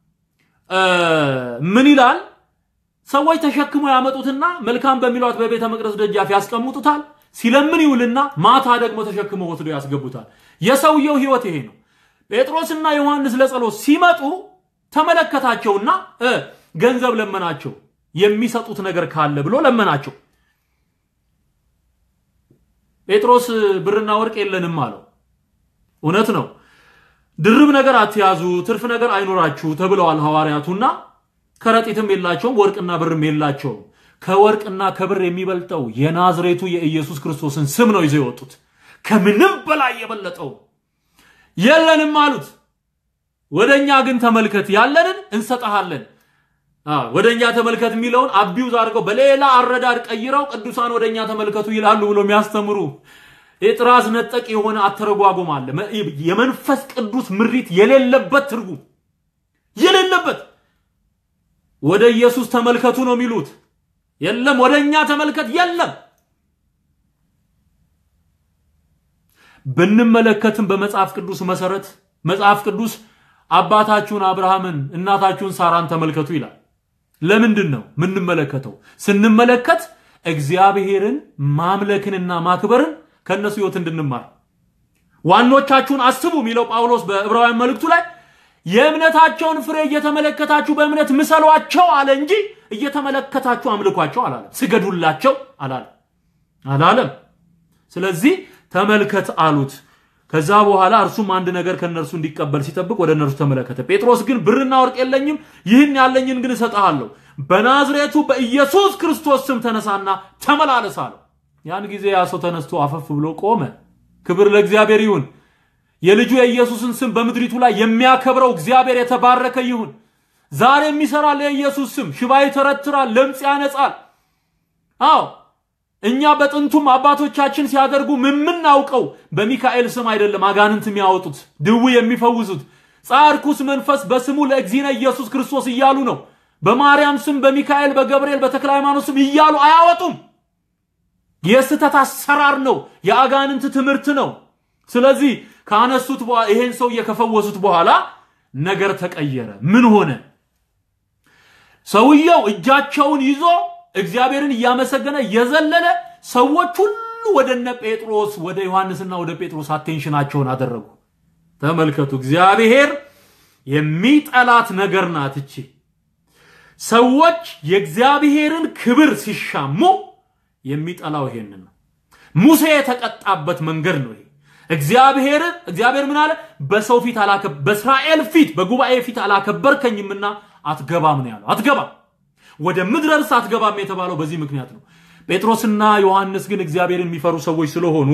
ምን ይላል? ሰዎች ተሸክመው ያመጡትና መልካም በሚሏት በቤተ መቅደስ ደጃፍ ያስቀምጡታል። ሲለምን ይውልና ማታ ደግሞ ተሸክመው ወስዶ ያስገቡታል። የሰውየው ሕይወት ይሄ ነው። ጴጥሮስና ዮሐንስ ለጸሎት ሲመጡ ተመለከታቸውና ገንዘብ ለመናቸው። የሚሰጡት ነገር ካለ ብሎ ለመናቸው። ጴጥሮስ ብርና ወርቅ የለንም አለው። እውነት ነው። ድርብ ነገር አትያዙ፣ ትርፍ ነገር አይኖራችሁ ተብለዋል ሐዋርያቱና ከረጢትም የላቸውም፣ ወርቅና ብርም የላቸውም። ከወርቅና ከብር የሚበልጠው የናዝሬቱ የኢየሱስ ክርስቶስን ስም ነው ይዘው የወጡት። ከምንም በላይ የበለጠው የለንም አሉት። ወደ እኛ ግን ተመልከት፣ ያለንን እንሰጠሃለን። ወደ እኛ ተመልከት የሚለውን አቢውዝ አድርገው በሌላ አረዳድ ቀይረው ቅዱሳን ወደ እኛ ተመልከቱ ይላሉ ብሎ የሚያስተምሩ የጥራዝ ነጠቅ የሆነ አተረጓጎም አለ። የመንፈስ ቅዱስ ምሪት የሌለበት ትርጉም የሌለበት ወደ ኢየሱስ ተመልከቱ ነው የሚሉት። የለም ወደ እኛ ተመልከት የለም። ብንመለከትም በመጽሐፍ ቅዱስ መሰረት መጽሐፍ ቅዱስ አባታችሁን አብርሃምን እናታችሁን ሳራን ተመልከቱ ይላል። ለምንድን ነው የምንመለከተው? ስንመለከት እግዚአብሔርን ማምለክንና ማክበርን ከእነሱ ህይወት እንድንማር ዋኖቻችሁን አስቡ የሚለው ጳውሎስ በዕብራውያን መልእክቱ ላይ የእምነታቸውን ፍሬ እየተመለከታችሁ በእምነት ምሰሏቸው አለ እንጂ እየተመለከታችሁ አምልኳቸው አላለም። ስገዱላቸው አላለም አላለም። ስለዚህ ተመልከት አሉት። ከዛ በኋላ እርሱም አንድ ነገር ከእነርሱ እንዲቀበል ሲጠብቅ ወደ እነርሱ ተመለከተ። ጴጥሮስ ግን ብርና ወርቅ የለኝም፣ ይህን ያለኝን ግን እሰጥሃለሁ። በናዝሬቱ በኢየሱስ ክርስቶስ ስም ተነሳና ተመላለስ አለው። ያን ጊዜ ያ ሰው ተነስቶ አፈፍ ብሎ ቆመ። ክብር ለእግዚአብሔር ይሁን። የልጁ የኢየሱስን ስም በምድሪቱ ላይ የሚያከብረው እግዚአብሔር የተባረከ ይሁን። ዛሬም ይሰራል። የኢየሱስ ስም ሽባ ይተረትራል፣ ለምጽ ያነጻል። አዎ እኛ በጥንቱም አባቶቻችን ሲያደርጉ የምናውቀው በሚካኤል ስም አይደለም አጋንንት የሚያወጡት ድው የሚፈውሱት ጻርኩስ መንፈስ በስሙ ለእግዚእነ ኢየሱስ ክርስቶስ እያሉ ነው። በማርያም ስም፣ በሚካኤል፣ በገብርኤል፣ በተክለ ሃይማኖት ስም እያሉ አያወጡም። የስተት አሰራር ነው። የአጋንንት ትምህርት ነው። ስለዚህ ካነሱት ይሄን ሰውዬ ከፈወሱት በኋላ ነገር ተቀየረ። ምን ሆነ? ሰውየው እጃቸውን ይዞ እግዚአብሔርን እያመሰገነ የዘለለ ሰዎች ሁሉ ወደ እነ ጴጥሮስ ወደ ዮሐንስና ወደ ጴጥሮስ አቴንሽናቸውን አደረጉ። ተመልከቱ፣ እግዚአብሔር የሚጠላት ነገር ናት እቺ። ሰዎች የእግዚአብሔርን ክብር ሲሻሙ የሚጠላው ይሄንን ነው። ሙሴ የተቀጣበት መንገድ ነው ይሄ። እግዚአብሔር እግዚአብሔር ምን አለ? በሰው ፊት አላከ በእስራኤል ፊት በጉባኤ ፊት አላከበርከኝምና አትገባም ነው ያለው። አትገባም ወደ ምድረ ርስ አትገባም የተባለው በዚህ ምክንያት ነው። ጴጥሮስና ዮሐንስ ግን እግዚአብሔርን የሚፈሩ ሰዎች ስለሆኑ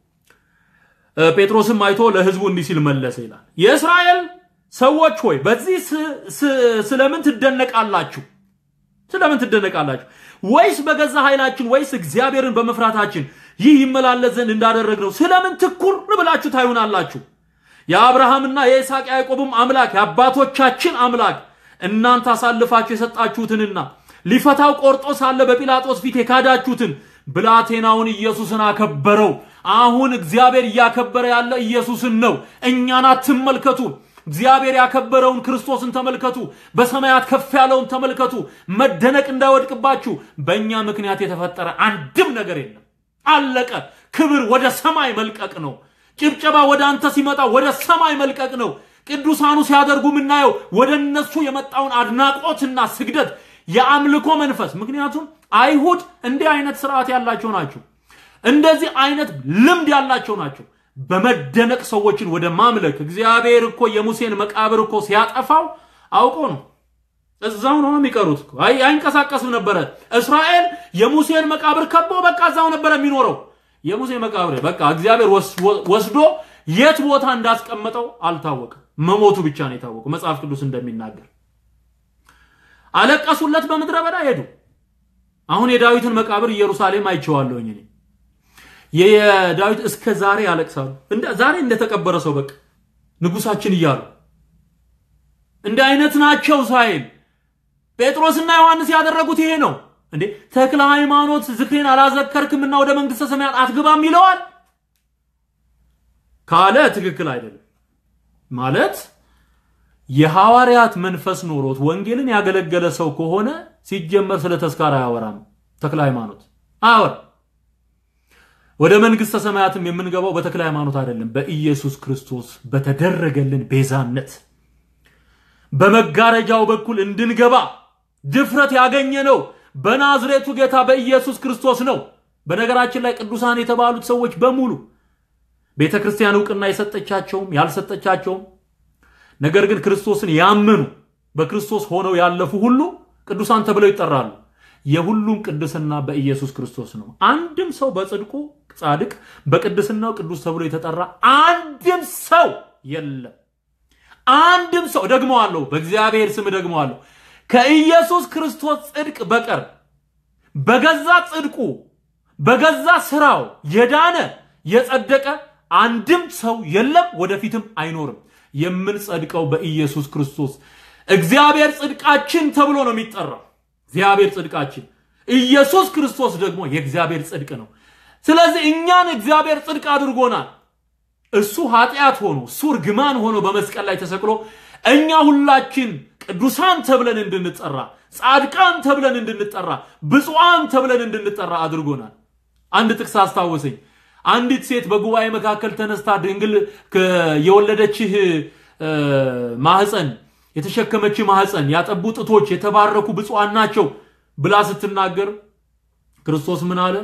ጴጥሮስም አይቶ ለሕዝቡ እንዲህ ሲል መለሰ ይላል። የእስራኤል ሰዎች ሆይ በዚህ ስለምን ትደነቃላችሁ? ስለምን ትደነቃላችሁ? ወይስ በገዛ ኃይላችን ወይስ እግዚአብሔርን በመፍራታችን ይህ ይመላለስ ዘንድ እንዳደረግነው ስለምን ትኩር ብላችሁ ታዩናላችሁ? የአብርሃምና የይስሐቅ ያዕቆብም አምላክ የአባቶቻችን አምላክ እናንተ አሳልፋችሁ የሰጣችሁትንና ሊፈታው ቆርጦ ሳለ በጲላጦስ ፊት የካዳችሁትን ብላቴናውን ኢየሱስን አከበረው። አሁን እግዚአብሔር እያከበረ ያለ ኢየሱስን ነው። እኛን አትመልከቱ። እግዚአብሔር ያከበረውን ክርስቶስን ተመልከቱ። በሰማያት ከፍ ያለውን ተመልከቱ። መደነቅ እንዳይወድቅባችሁ በእኛ ምክንያት የተፈጠረ አንድም ነገር የለም። አለቀ። ክብር ወደ ሰማይ መልቀቅ ነው። ጭብጨባ ወደ አንተ ሲመጣ ወደ ሰማይ መልቀቅ ነው። ቅዱሳኑ ሲያደርጉ የምናየው ወደ እነሱ የመጣውን አድናቆትና ስግደት የአምልኮ መንፈስ። ምክንያቱም አይሁድ እንዲህ አይነት ስርዓት ያላቸው ናቸው። እንደዚህ አይነት ልምድ ያላቸው ናቸው። በመደነቅ ሰዎችን ወደ ማምለክ እግዚአብሔር እኮ የሙሴን መቃብር እኮ ሲያጠፋው አውቆ ነው። እዛው ነው የሚቀሩት። አይ አይንቀሳቀስም ነበረ። እስራኤል የሙሴን መቃብር ከቦ በቃ እዛው ነበረ የሚኖረው። የሙሴ መቃብር በቃ እግዚአብሔር ወስዶ የት ቦታ እንዳስቀመጠው አልታወቀም። መሞቱ ብቻ ነው የታወቀው መጽሐፍ ቅዱስ እንደሚናገር። አለቀሱለት፣ በምድረ በዳ ሄዱ። አሁን የዳዊትን መቃብር ኢየሩሳሌም አይቼዋለሁኝ እኔ የዳዊት እስከ ዛሬ ያለቅሳሉ። ዛሬ እንደተቀበረ ሰው በቃ ንጉሳችን እያሉ እንደ አይነት ናቸው ሳይል ጴጥሮስና ዮሐንስ ያደረጉት ይሄ ነው እንዴ። ተክለ ሃይማኖት ዝክሬን አላዘከርክምና ወደ መንግስተ ሰማያት አትገባም ይለዋል ካለ ትክክል አይደለም ማለት የሐዋርያት መንፈስ ኖሮት ወንጌልን ያገለገለ ሰው ከሆነ ሲጀመር ስለ ተስካር አያወራም። ተክለ ሃይማኖት አያወራ ወደ መንግስተ ሰማያትም የምንገባው በተክለ ሃይማኖት አይደለም፣ በኢየሱስ ክርስቶስ በተደረገልን ቤዛነት በመጋረጃው በኩል እንድንገባ ድፍረት ያገኘ ነው በናዝሬቱ ጌታ በኢየሱስ ክርስቶስ ነው። በነገራችን ላይ ቅዱሳን የተባሉት ሰዎች በሙሉ ቤተ ክርስቲያን እውቅና የሰጠቻቸውም ያልሰጠቻቸውም፣ ነገር ግን ክርስቶስን ያመኑ በክርስቶስ ሆነው ያለፉ ሁሉ ቅዱሳን ተብለው ይጠራሉ። የሁሉም ቅድስና በኢየሱስ ክርስቶስ ነው። አንድም ሰው በጽድቁ ጻድቅ በቅድስናው ቅዱስ ተብሎ የተጠራ አንድም ሰው የለም። አንድም ሰው ደግመዋለሁ፣ በእግዚአብሔር ስም ደግመዋለሁ፣ ከኢየሱስ ክርስቶስ ጽድቅ በቀር በገዛ ጽድቁ በገዛ ስራው የዳነ የጸደቀ አንድም ሰው የለም፣ ወደፊትም አይኖርም። የምንጸድቀው በኢየሱስ ክርስቶስ እግዚአብሔር ጽድቃችን ተብሎ ነው የሚጠራው። እግዚአብሔር ጽድቃችን፣ ኢየሱስ ክርስቶስ ደግሞ የእግዚአብሔር ጽድቅ ነው። ስለዚህ እኛን እግዚአብሔር ጽድቅ አድርጎናል። እሱ ኃጢአት ሆኖ እሱ እርግማን ሆኖ በመስቀል ላይ ተሰቅሎ እኛ ሁላችን ቅዱሳን ተብለን እንድንጠራ፣ ጻድቃን ተብለን እንድንጠራ፣ ብፁዓን ተብለን እንድንጠራ አድርጎናል። አንድ ጥቅስ አስታወሰኝ። አንዲት ሴት በጉባኤ መካከል ተነስታ ድንግል የወለደችህ ማህፀን የተሸከመች ማህፀን ያጠቡ ጡቶች የተባረኩ ብፁዓን ናቸው ብላ ስትናገር ክርስቶስ ምን አለ?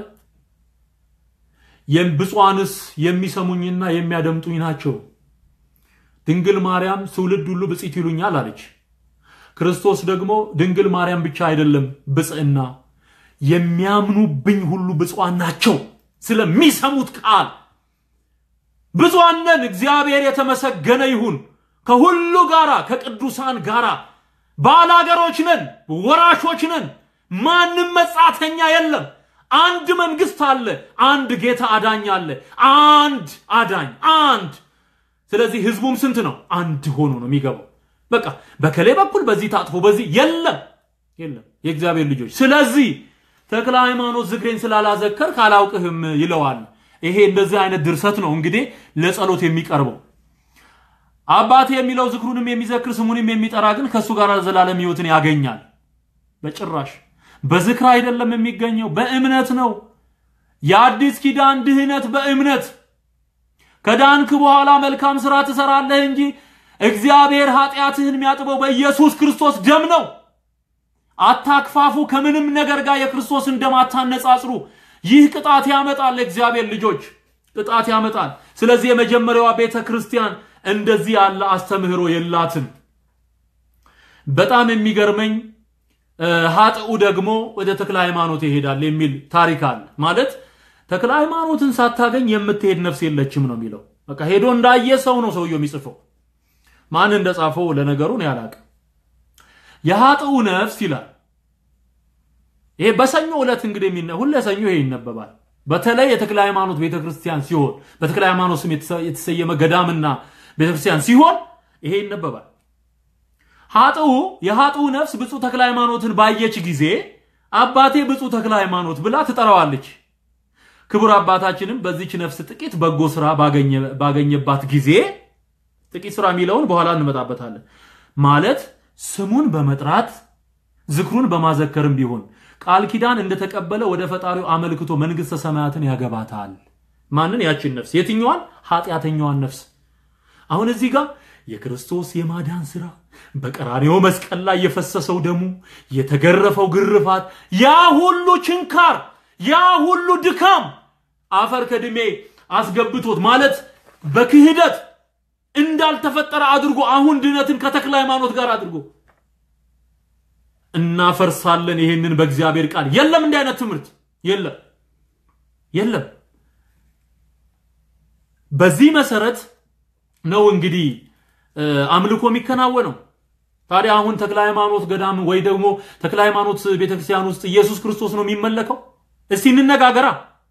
ብፁዓንስ የሚሰሙኝና የሚያደምጡኝ ናቸው። ድንግል ማርያም ትውልድ ሁሉ ብፅዕት ይሉኛል አለች። ክርስቶስ ደግሞ ድንግል ማርያም ብቻ አይደለም ብፅዕና የሚያምኑብኝ ሁሉ ብፁዓን ናቸው ስለሚሰሙት ቃል ብፁዓን ነን። እግዚአብሔር የተመሰገነ ይሁን። ከሁሉ ጋራ ከቅዱሳን ጋራ ባላገሮች ነን፣ ወራሾች ነን። ማንም መጻተኛ የለም። አንድ መንግስት አለ። አንድ ጌታ አዳኝ አለ። አንድ አዳኝ አንድ። ስለዚህ ህዝቡም ስንት ነው? አንድ ሆኖ ነው የሚገባው። በቃ በከሌ በኩል በዚህ ታጥፎ በዚህ የለም የለም የእግዚአብሔር ልጆች። ስለዚህ ተክለ ሃይማኖት ዝክሬን ስላላዘከር ካላውቅህም ይለዋል። ይሄ እንደዚህ አይነት ድርሰት ነው እንግዲህ ለጸሎት የሚቀርበው። አባቴ የሚለው ዝክሩንም የሚዘክር ስሙንም የሚጠራ ግን ከእሱ ጋር ዘላለም ህይወትን ያገኛል። በጭራሽ በዝክር አይደለም የሚገኘው፣ በእምነት ነው። የአዲስ ኪዳን ድህነት በእምነት ከዳንክ በኋላ መልካም ስራ ትሰራለህ እንጂ እግዚአብሔር ኃጢአትህን የሚያጥበው በኢየሱስ ክርስቶስ ደም ነው። አታክፋፉ። ከምንም ነገር ጋር የክርስቶስን ደም አታነጻጽሩ። ይህ ቅጣት ያመጣል። እግዚአብሔር ልጆች ቅጣት ያመጣል። ስለዚህ የመጀመሪያዋ ቤተ ክርስቲያን እንደዚህ ያለ አስተምህሮ የላትም። በጣም የሚገርመኝ ሀጥኡ ደግሞ ወደ ተክለ ሃይማኖት ይሄዳል የሚል ታሪክ አለ። ማለት ተክለ ሃይማኖትን ሳታገኝ የምትሄድ ነፍስ የለችም ነው የሚለው። በቃ ሄዶ እንዳየ ሰው ነው ሰውየው የሚጽፈው። ማን እንደጻፈው ለነገሩ ነው ያላቀ የሀጥኡ ነፍስ ይላል። ይሄ በሰኞ ዕለት እንግዲህ የሚነ ሁሌ ሰኞ ይሄ ይነበባል። በተለይ የተክለ ሃይማኖት ቤተክርስቲያን ሲሆን በተክለ ሃይማኖት ስም የተሰየመ ገዳምና ቤተክርስቲያን ሲሆን ይሄ ይነበባል። ሀጥኡ የሀጥኡ ነፍስ ብፁዕ ተክለ ሃይማኖትን ባየች ጊዜ አባቴ ብፁዕ ተክለ ሃይማኖት ብላ ትጠራዋለች። ክቡር አባታችንም በዚች ነፍስ ጥቂት በጎ ስራ ባገኘባት ጊዜ ጥቂት ስራ የሚለውን በኋላ እንመጣበታለን። ማለት ስሙን በመጥራት ዝክሩን በማዘከርም ቢሆን ቃል ኪዳን እንደተቀበለ ወደ ፈጣሪው አመልክቶ መንግስተ ሰማያትን ያገባታል። ማንን? ያችን ነፍስ። የትኛዋን? ኃጢአተኛዋን ነፍስ። አሁን እዚህ ጋር የክርስቶስ የማዳን ስራ በቀራኔው መስቀል ላይ የፈሰሰው ደሙ፣ የተገረፈው ግርፋት፣ ያ ሁሉ ችንካር፣ ያ ሁሉ ድካም አፈር ከድሜ አስገብቶት ማለት በክህደት እንዳልተፈጠረ አድርጎ አሁን ድነትን ከተክለ ሃይማኖት ጋር አድርጎ እናፈርሳለን። ይሄንን በእግዚአብሔር ቃል የለም። እንዲህ አይነት ትምህርት የለም፣ የለም። በዚህ መሰረት ነው እንግዲህ አምልኮ የሚከናወነው። ታዲያ አሁን ተክለ ሃይማኖት ገዳም ወይ ደግሞ ተክለ ሃይማኖት ቤተክርስቲያን ውስጥ ኢየሱስ ክርስቶስ ነው የሚመለከው? እስቲ እንነጋገራ።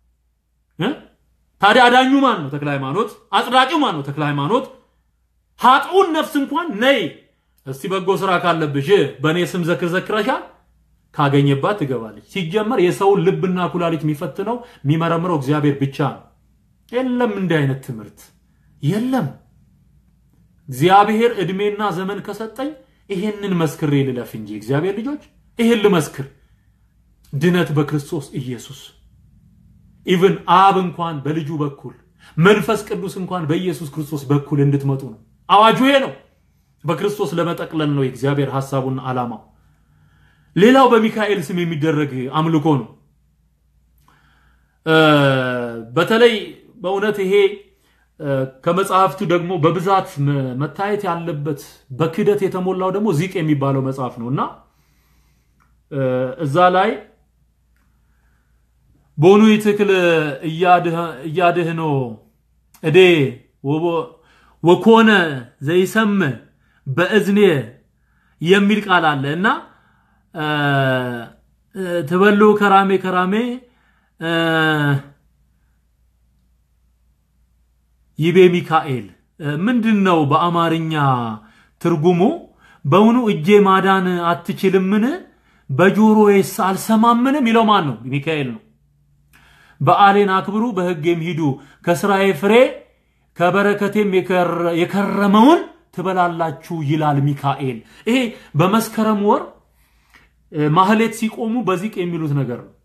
ታዲያ አዳኙ ማን ነው? ተክለ ሃይማኖት። አጽዳቂው ማን ነው? ተክለ ሃይማኖት። ሀጥኡን ነፍስ እንኳን ነይ እስቲ በጎ ስራ ካለብሽ በእኔ ስም ዘክር ዘክረሻል ካገኘባት ትገባለች። ሲጀመር የሰውን ልብና ኩላሊት የሚፈትነው የሚመረምረው እግዚአብሔር ብቻ ነው። የለም እንዲህ አይነት ትምህርት የለም። እግዚአብሔር እድሜና ዘመን ከሰጠኝ ይሄንን መስክሬ ልለፍ እንጂ እግዚአብሔር ልጆች ይሄን ልመስክር። ድነት በክርስቶስ ኢየሱስ ኢቭን አብ እንኳን በልጁ በኩል መንፈስ ቅዱስ እንኳን በኢየሱስ ክርስቶስ በኩል እንድትመጡ ነው አዋጁ። ይሄ ነው። በክርስቶስ ለመጠቅለል ነው የእግዚአብሔር ሐሳቡና ዓላማው። ሌላው በሚካኤል ስም የሚደረግ አምልኮ ነው። በተለይ በእውነት ይሄ ከመጽሐፍቱ ደግሞ በብዛት መታየት ያለበት በክደት የተሞላው ደግሞ ዚቅ የሚባለው መጽሐፍ ነው እና እዛ ላይ ቦኑ ይትክል እያድህኖ እዴ ወኮነ ዘይሰም በእዝኔ የሚል ቃል አለ እና ትበሉ ከራሜ ከራሜ ይቤ ሚካኤል ምንድን ነው በአማርኛ ትርጉሙ? በውኑ እጄ ማዳን አትችልምን? በጆሮዬስ አልሰማምን? የሚለው ማን ነው? ሚካኤል ነው። በዓሌን አክብሩ፣ በሕጌም ሂዱ፣ ከስራዬ ፍሬ ከበረከቴም የከረመውን ትበላላችሁ ይላል ሚካኤል። ይሄ በመስከረም ወር ማህሌት ሲቆሙ በዚቅ የሚሉት ነገር ነው።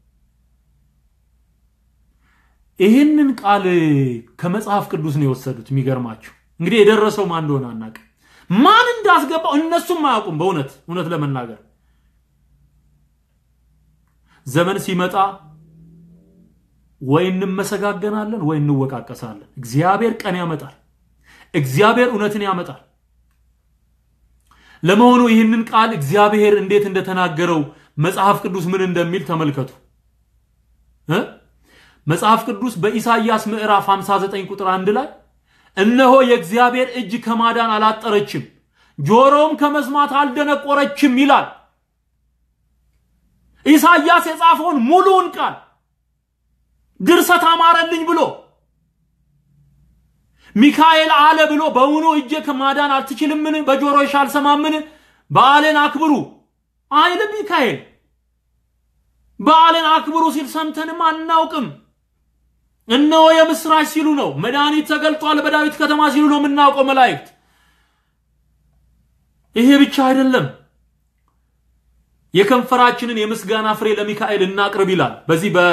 ይህንን ቃል ከመጽሐፍ ቅዱስ ነው የወሰዱት። የሚገርማችሁ እንግዲህ የደረሰው ማን እንደሆነ አናውቅም። ማን እንዳስገባው እነሱም አያውቁም። በእውነት እውነት ለመናገር ዘመን ሲመጣ ወይ እንመሰጋገናለን ወይ እንወቃቀሳለን። እግዚአብሔር ቀን ያመጣል። እግዚአብሔር እውነትን ያመጣል። ለመሆኑ ይህንን ቃል እግዚአብሔር እንዴት እንደተናገረው መጽሐፍ ቅዱስ ምን እንደሚል ተመልከቱ። መጽሐፍ ቅዱስ በኢሳይያስ ምዕራፍ 59 ቁጥር 1 ላይ እነሆ የእግዚአብሔር እጅ ከማዳን አላጠረችም፣ ጆሮም ከመስማት አልደነቆረችም ይላል። ኢሳይያስ የጻፈውን ሙሉውን ቃል ድርሰት አማረልኝ ብሎ ሚካኤል አለ ብሎ በውኑ እጄ ከማዳን አትችልምን? በጆሮሽ አልሰማምን? በዓልን አክብሩ አይልም ሚካኤል። በዓልን አክብሩ ሲል ሰምተንም አናውቅም። እነሆ የምስራች ሲሉ ነው። መድኃኒት ተገልጧል በዳዊት ከተማ ሲሉ ነው የምናውቀው መላእክት። ይሄ ብቻ አይደለም። የከንፈራችንን የምስጋና ፍሬ ለሚካኤል እናቅርብ ይላል። በዚህ በ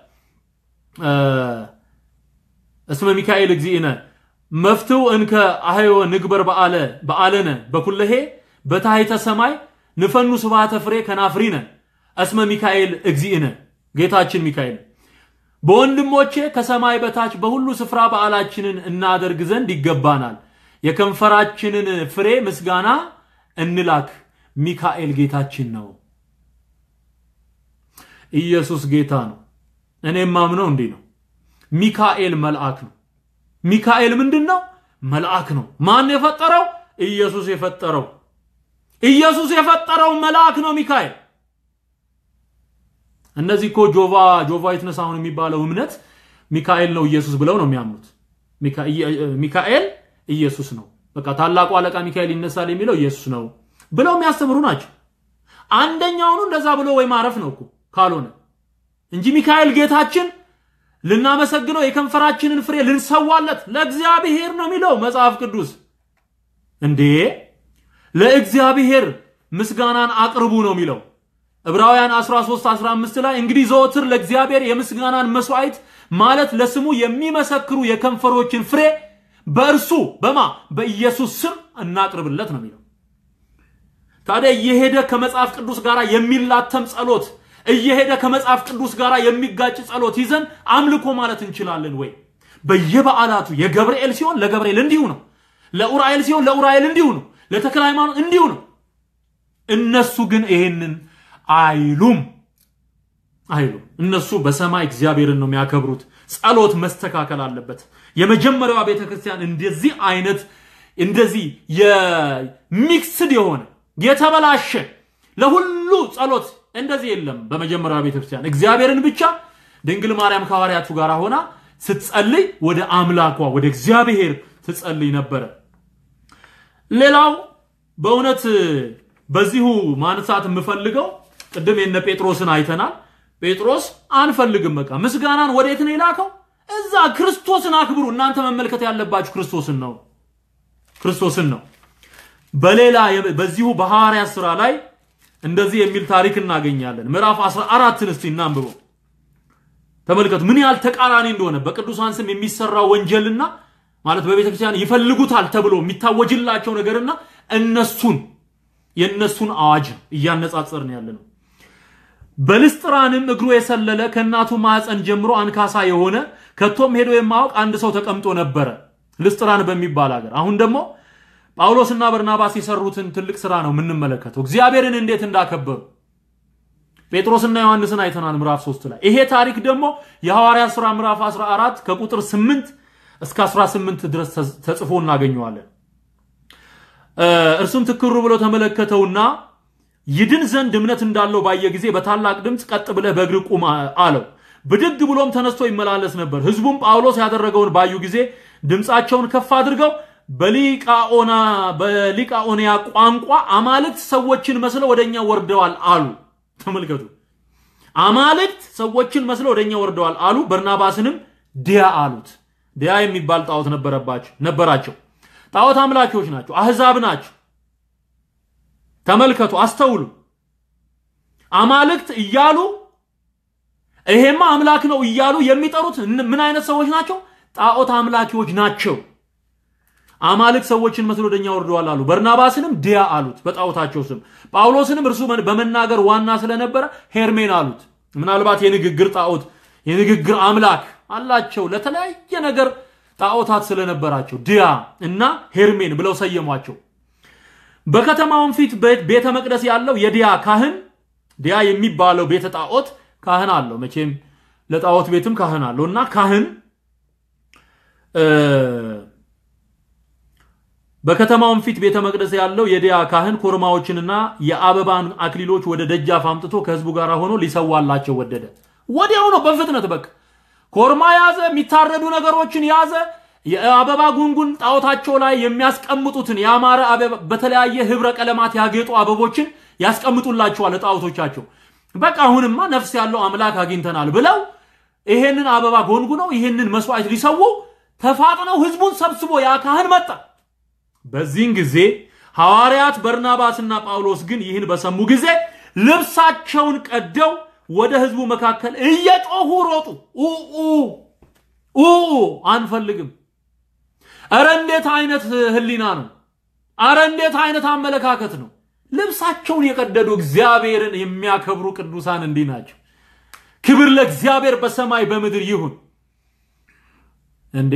እስመ ሚካኤል እግዚእነ መፍትው እንከ አህዮ ንግበር በዓለ በዓለነ በኩለሄ በታሕተ ሰማይ ንፈኑ ስብሐተ ፍሬ ከናፍሪነ እስመ ሚካኤል እግዚእነ ጌታችን ሚካኤል በወንድሞቼ ከሰማይ በታች በሁሉ ስፍራ በዓላችንን እናደርግ ዘንድ ይገባናል። የከንፈራችንን ፍሬ ምስጋና እንላክ። ሚካኤል ጌታችን ነው። ኢየሱስ ጌታ ነው። እኔም ማምነው እንዲህ ነው። ሚካኤል መልአክ ነው። ሚካኤል ምንድን ነው? መልአክ ነው። ማን የፈጠረው? ኢየሱስ የፈጠረው። ኢየሱስ የፈጠረው መልአክ ነው ሚካኤል። እነዚህ እኮ ጆቫ ጆቫ ዊትነስ አሁን የሚባለው እምነት ሚካኤል ነው ኢየሱስ ብለው ነው የሚያምኑት። ሚካኤል ኢየሱስ ነው፣ በቃ ታላቁ አለቃ ሚካኤል ይነሳል የሚለው ኢየሱስ ነው ብለው የሚያስተምሩ ናቸው። አንደኛውኑ እንደዛ ብሎ ወይ ማረፍ ነው እኮ ካልሆነ እንጂ ሚካኤል ጌታችን ልናመሰግነው የከንፈራችንን ፍሬ ልንሰዋለት ለእግዚአብሔር ነው የሚለው መጽሐፍ ቅዱስ። እንዴ ለእግዚአብሔር ምስጋናን አቅርቡ ነው የሚለው ዕብራውያን 13 15 ላይ እንግዲህ ዘወትር ለእግዚአብሔር የምስጋናን መስዋዕት ማለት ለስሙ የሚመሰክሩ የከንፈሮችን ፍሬ በእርሱ በማ በኢየሱስ ስም እናቅርብለት ነው የሚለው። ታዲያ እየሄደ ከመጽሐፍ ቅዱስ ጋር የሚላተም ጸሎት እየሄደ ከመጽሐፍ ቅዱስ ጋር የሚጋጭ ጸሎት ይዘን አምልኮ ማለት እንችላለን ወይ? በየበዓላቱ የገብርኤል ሲሆን ለገብርኤል እንዲሁ ነው። ለኡራኤል ሲሆን ለኡራኤል እንዲሁ ነው። ለተክለ ሃይማኖት እንዲሁ ነው። እነሱ ግን ይሄንን አይሉም አይሉም። እነሱ በሰማይ እግዚአብሔርን ነው የሚያከብሩት። ጸሎት መስተካከል አለበት። የመጀመሪያዋ ቤተ ክርስቲያን እንደዚህ አይነት እንደዚህ የሚክስድ የሆነ የተበላሸ ለሁሉ ጸሎት እንደዚህ የለም። በመጀመሪያዋ ቤተ ክርስቲያን እግዚአብሔርን ብቻ ድንግል ማርያም ከሐዋርያቱ ጋር ሆና ስትጸልይ ወደ አምላኳ ወደ እግዚአብሔር ትጸልይ ነበረ። ሌላው በእውነት በዚሁ ማንሳት የምፈልገው ቅድም የነ ጴጥሮስን አይተናል። ጴጥሮስ አንፈልግም፣ በቃ ምስጋናን ወዴት ነው የላከው? እዛ ክርስቶስን አክብሩ። እናንተ መመልከት ያለባችሁ ክርስቶስን ነው፣ ክርስቶስን ነው። በሌላ በዚሁ በሐዋርያት ሥራ ላይ እንደዚህ የሚል ታሪክ እናገኛለን። ምዕራፍ 14ን እስቲ እናንብበው። ተመልከቱ ምን ያህል ተቃራኒ እንደሆነ በቅዱሳን ስም የሚሰራው ወንጀልና ማለት በቤተ ክርስቲያን ይፈልጉታል ተብሎ የሚታወጅላቸው ነገርና እነሱን የእነሱን አዋጅ እያነጻጸርን ያለ ነው። በልስጥራንም እግሩ የሰለለ ከእናቱ ማዕፀን ጀምሮ አንካሳ የሆነ ከቶም ሄዶ የማያውቅ አንድ ሰው ተቀምጦ ነበረ፣ ልስጥራን በሚባል ሀገር። አሁን ደግሞ ጳውሎስና በርናባስ የሰሩትን ትልቅ ስራ ነው የምንመለከተው፣ እግዚአብሔርን እንዴት እንዳከበሩ። ጴጥሮስና ዮሐንስን አይተናል ምዕራፍ 3 ላይ። ይሄ ታሪክ ደግሞ የሐዋርያ ሥራ ምዕራፍ 14 ከቁጥር 8 እስከ 18 ድረስ ተጽፎ እናገኘዋለን። እርሱም ትክሩ ብሎ ተመለከተውና ይድን ዘንድ እምነት እንዳለው ባየ ጊዜ በታላቅ ድምፅ ቀጥ ብለህ በእግር ቁም አለው። ብድግ ብሎም ተነስቶ ይመላለስ ነበር። ሕዝቡም ጳውሎስ ያደረገውን ባዩ ጊዜ ድምፃቸውን ከፍ አድርገው በሊቃኦንያ ቋንቋ አማልክት ሰዎችን መስለው ወደኛ ወርደዋል አሉ። ተመልከቱ፣ አማልክት ሰዎችን መስለው ወደኛ ወርደዋል አሉ። በርናባስንም ዲያ አሉት። ዲያ የሚባል ጣዖት ነበራቸው። ጣዖት አምላኪዎች ናቸው። አህዛብ ናቸው። ተመልከቱ፣ አስተውሉ። አማልክት እያሉ ይሄማ አምላክ ነው እያሉ የሚጠሩት ምን አይነት ሰዎች ናቸው? ጣዖት አምላኪዎች ናቸው። አማልክት ሰዎችን መስሎ ወደኛ ወርደዋል አሉ። በርናባስንም ዲያ አሉት በጣዖታቸው ስም። ጳውሎስንም እርሱ በመናገር ዋና ስለነበረ ሄርሜን አሉት። ምናልባት የንግግር ጣዖት የንግግር አምላክ አላቸው። ለተለያየ ነገር ጣዖታት ስለነበራቸው ዲያ እና ሄርሜን ብለው ሰየሟቸው። በከተማውን ፊት ቤተ መቅደስ ያለው የዲያ ካህን ዲያ የሚባለው ቤተ ጣዖት ካህን አለው። መቼም ለጣዖት ቤትም ካህን አለው እና ካህን በከተማውን ፊት ቤተ መቅደስ ያለው የዲያ ካህን ኮርማዎችንና የአበባን አክሊሎች ወደ ደጃፍ አምጥቶ ከህዝቡ ጋር ሆኖ ሊሰዋላቸው ወደደ። ወዲያው ነው በፍጥነት በቃ ኮርማ ያዘ፣ የሚታረዱ ነገሮችን ያዘ። የአበባ ጉንጉን ጣዖታቸው ላይ የሚያስቀምጡትን ያማረ በተለያየ ህብረ ቀለማት ያጌጡ አበቦችን ያስቀምጡላቸዋል ጣዖቶቻቸው። በቃ አሁንማ ነፍስ ያለው አምላክ አግኝተናል ብለው ይሄንን አበባ ጎንጉነው ይሄንን መስዋዕት ሊሰዉ ተፋጥነው ህዝቡን ሰብስቦ ያ ካህን መጣ። በዚህን ጊዜ ሐዋርያት በርናባስና ጳውሎስ ግን ይህን በሰሙ ጊዜ ልብሳቸውን ቀደው ወደ ህዝቡ መካከል እየጮሁ ሮጡ። ኡ አንፈልግም። አረ እንዴት አይነት ህሊና ነው! አረ እንዴት አይነት አመለካከት ነው! ልብሳቸውን የቀደዱ እግዚአብሔርን የሚያከብሩ ቅዱሳን እንዲህ ናቸው። ክብር ለእግዚአብሔር በሰማይ በምድር ይሁን። እንዴ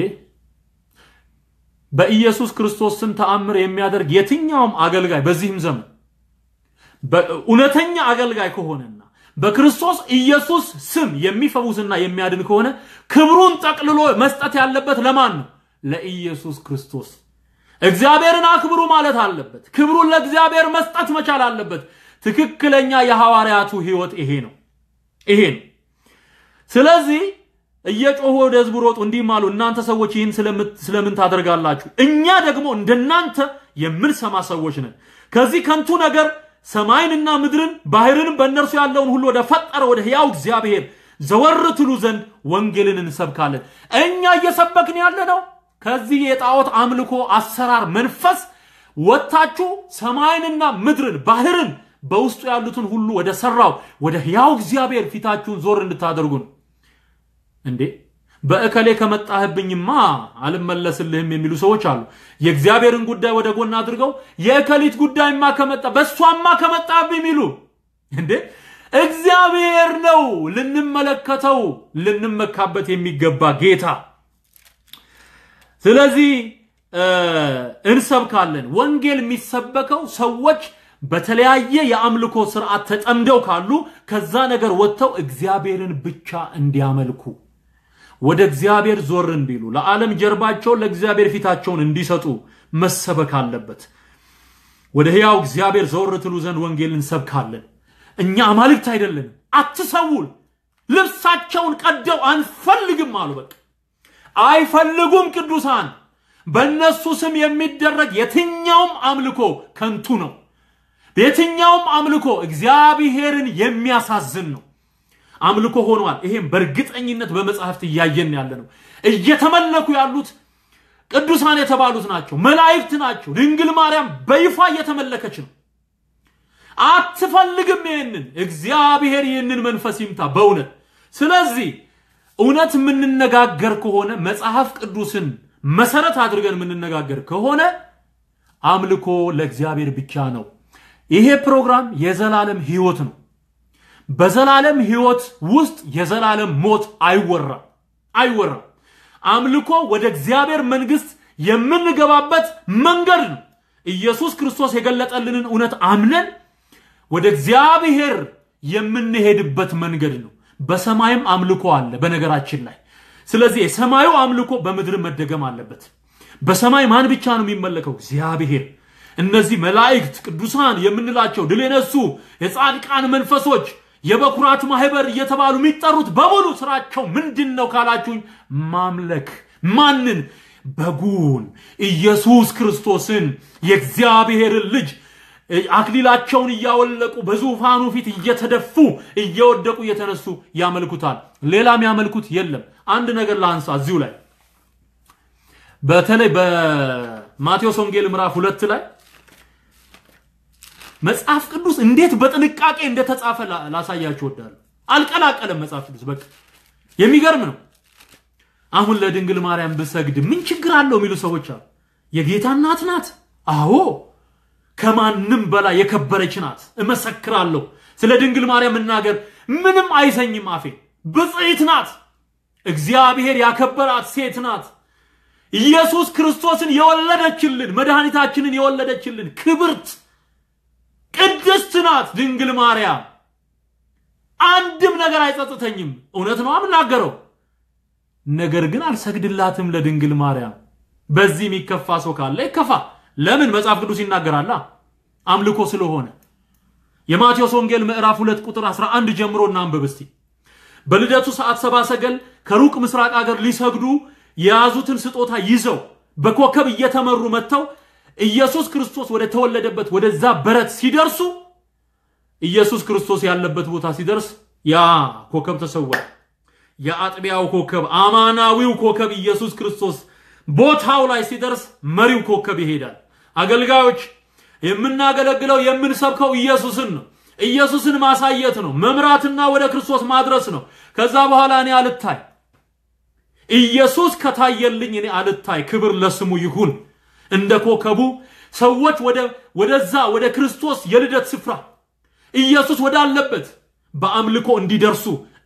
በኢየሱስ ክርስቶስ ስም ተአምር የሚያደርግ የትኛውም አገልጋይ በዚህም ዘመን እውነተኛ አገልጋይ ከሆነና በክርስቶስ ኢየሱስ ስም የሚፈውስና የሚያድን ከሆነ ክብሩን ጠቅልሎ መስጠት ያለበት ለማን ነው? ለኢየሱስ ክርስቶስ። እግዚአብሔርን አክብሩ ማለት አለበት። ክብሩን ለእግዚአብሔር መስጠት መቻል አለበት። ትክክለኛ የሐዋርያቱ ህይወት ይሄ ነው ይሄ ነው። ስለዚህ እየጮሁ ወደ ህዝቡ ሮጡ፣ እንዲህም አሉ፣ እናንተ ሰዎች ይህን ስለምን ታደርጋላችሁ? እኛ ደግሞ እንደናንተ የምንሰማ ሰዎች ነን። ከዚህ ከንቱ ነገር ሰማይንና ምድርን ባህርንም በእነርሱ ያለውን ሁሉ ወደ ፈጠረ ወደ ሕያው እግዚአብሔር ዘወር ትሉ ዘንድ ወንጌልን እንሰብካለን። እኛ እየሰበክን ያለ ነው ከዚህ የጣዖት አምልኮ አሰራር መንፈስ ወጥታችሁ ሰማይንና ምድርን ባህርን በውስጡ ያሉትን ሁሉ ወደ ሰራው ወደ ሕያው እግዚአብሔር ፊታችሁን ዞር እንድታደርጉ ነው። እንዴ በእከሌ ከመጣህብኝማ አልመለስልህም የሚሉ ሰዎች አሉ። የእግዚአብሔርን ጉዳይ ወደ ጎን አድርገው የእከሊት ጉዳይማ ከመጣ በእሷማ ከመጣብኝ የሚሉ እንዴ እግዚአብሔር ነው ልንመለከተው ልንመካበት የሚገባ ጌታ። ስለዚህ እንሰብካለን። ወንጌል የሚሰበከው ሰዎች በተለያየ የአምልኮ ስርዓት ተጠምደው ካሉ ከዛ ነገር ወጥተው እግዚአብሔርን ብቻ እንዲያመልኩ ወደ እግዚአብሔር ዞር እንዲሉ ለዓለም ጀርባቸውን ለእግዚአብሔር ፊታቸውን እንዲሰጡ መሰበክ አለበት። ወደ ሕያው እግዚአብሔር ዘወር ትሉ ዘንድ ወንጌል እንሰብካለን። እኛ አማልክት አይደለንም። አትሰውል። ልብሳቸውን ቀደው አንፈልግም አሉ። በቃ አይፈልጉም። ቅዱሳን በእነሱ ስም የሚደረግ የትኛውም አምልኮ ከንቱ ነው። የትኛውም አምልኮ እግዚአብሔርን የሚያሳዝን ነው። አምልኮ ሆኗል። ይሄም በእርግጠኝነት በመጽሐፍት እያየን ያለ ነው። እየተመለኩ ያሉት ቅዱሳን የተባሉት ናቸው፣ መላእክት ናቸው። ድንግል ማርያም በይፋ እየተመለከች ነው። አትፈልግም። ይህንን እግዚአብሔር ይህንን መንፈስ ይምታ በእውነት ስለዚህ እውነት የምንነጋገር ከሆነ መጽሐፍ ቅዱስን መሰረት አድርገን የምንነጋገር ከሆነ አምልኮ ለእግዚአብሔር ብቻ ነው። ይሄ ፕሮግራም የዘላለም ህይወት ነው። በዘላለም ህይወት ውስጥ የዘላለም ሞት አይወራም አይወራም። አምልኮ ወደ እግዚአብሔር መንግስት የምንገባበት መንገድ ነው። ኢየሱስ ክርስቶስ የገለጠልንን እውነት አምነን ወደ እግዚአብሔር የምንሄድበት መንገድ ነው። በሰማይም አምልኮ አለ በነገራችን ላይ። ስለዚህ የሰማዩ አምልኮ በምድር መደገም አለበት። በሰማይ ማን ብቻ ነው የሚመለከው? እግዚአብሔር። እነዚህ መላእክት ቅዱሳን የምንላቸው ድል የነሱ የጻድቃን መንፈሶች የበኩራት ማህበር እየተባሉ የሚጠሩት በሙሉ ስራቸው ምንድን ነው ካላችሁኝ፣ ማምለክ ማንን? በጉን ኢየሱስ ክርስቶስን የእግዚአብሔርን ልጅ አክሊላቸውን እያወለቁ በዙፋኑ ፊት እየተደፉ እየወደቁ እየተነሱ ያመልኩታል። ሌላም ያመልኩት የለም። አንድ ነገር ላንሳ እዚሁ ላይ በተለይ በማቴዎስ ወንጌል ምዕራፍ ሁለት ላይ መጽሐፍ ቅዱስ እንዴት በጥንቃቄ እንደተጻፈ ላሳያችሁ እወዳለሁ። አልቀላቀለም መጽሐፍ ቅዱስ በቃ የሚገርም ነው። አሁን ለድንግል ማርያም ብሰግድ ምን ችግር አለው የሚሉ ሰዎች አሉ። የጌታ እናት ናት። አዎ ከማንም በላይ የከበረች ናት። እመሰክራለሁ። ስለ ድንግል ማርያም መናገር ምንም አይሰኝም አፌ። ብጽዕት ናት። እግዚአብሔር ያከበራት ሴት ናት። ኢየሱስ ክርስቶስን የወለደችልን መድኃኒታችንን የወለደችልን ክብርት ቅድስት ናት ድንግል ማርያም። አንድም ነገር አይጸጽተኝም። እውነት ነው የምናገረው። ነገር ግን አልሰግድላትም ለድንግል ማርያም። በዚህ የሚከፋ ሰው ካለ ይከፋ። ለምን? መጽሐፍ ቅዱስ ይናገራላ። አምልኮ ስለሆነ የማቴዎስ ወንጌል ምዕራፍ 2 ቁጥር 11 ጀምሮ እናንብብ እስቲ። በልደቱ ሰዓት ሰባ ሰገል ከሩቅ ምስራቅ አገር ሊሰግዱ የያዙትን ስጦታ ይዘው በኮከብ እየተመሩ መጥተው ኢየሱስ ክርስቶስ ወደ ተወለደበት ወደዛ በረት ሲደርሱ ኢየሱስ ክርስቶስ ያለበት ቦታ ሲደርስ ያ ኮከብ ተሰወረ። የአጥቢያው ኮከብ አማናዊው ኮከብ ኢየሱስ ክርስቶስ ቦታው ላይ ሲደርስ መሪው ኮከብ ይሄዳል። አገልጋዮች የምናገለግለው የምንሰብከው ኢየሱስን ነው። ኢየሱስን ማሳየት ነው፣ መምራትና ወደ ክርስቶስ ማድረስ ነው። ከዛ በኋላ እኔ አልታይ፣ ኢየሱስ ከታየልኝ እኔ አልታይ። ክብር ለስሙ ይሁን። እንደ ኮከቡ ሰዎች ወደዛ ወደ ክርስቶስ የልደት ስፍራ ኢየሱስ ወዳለበት በአምልኮ እንዲደርሱ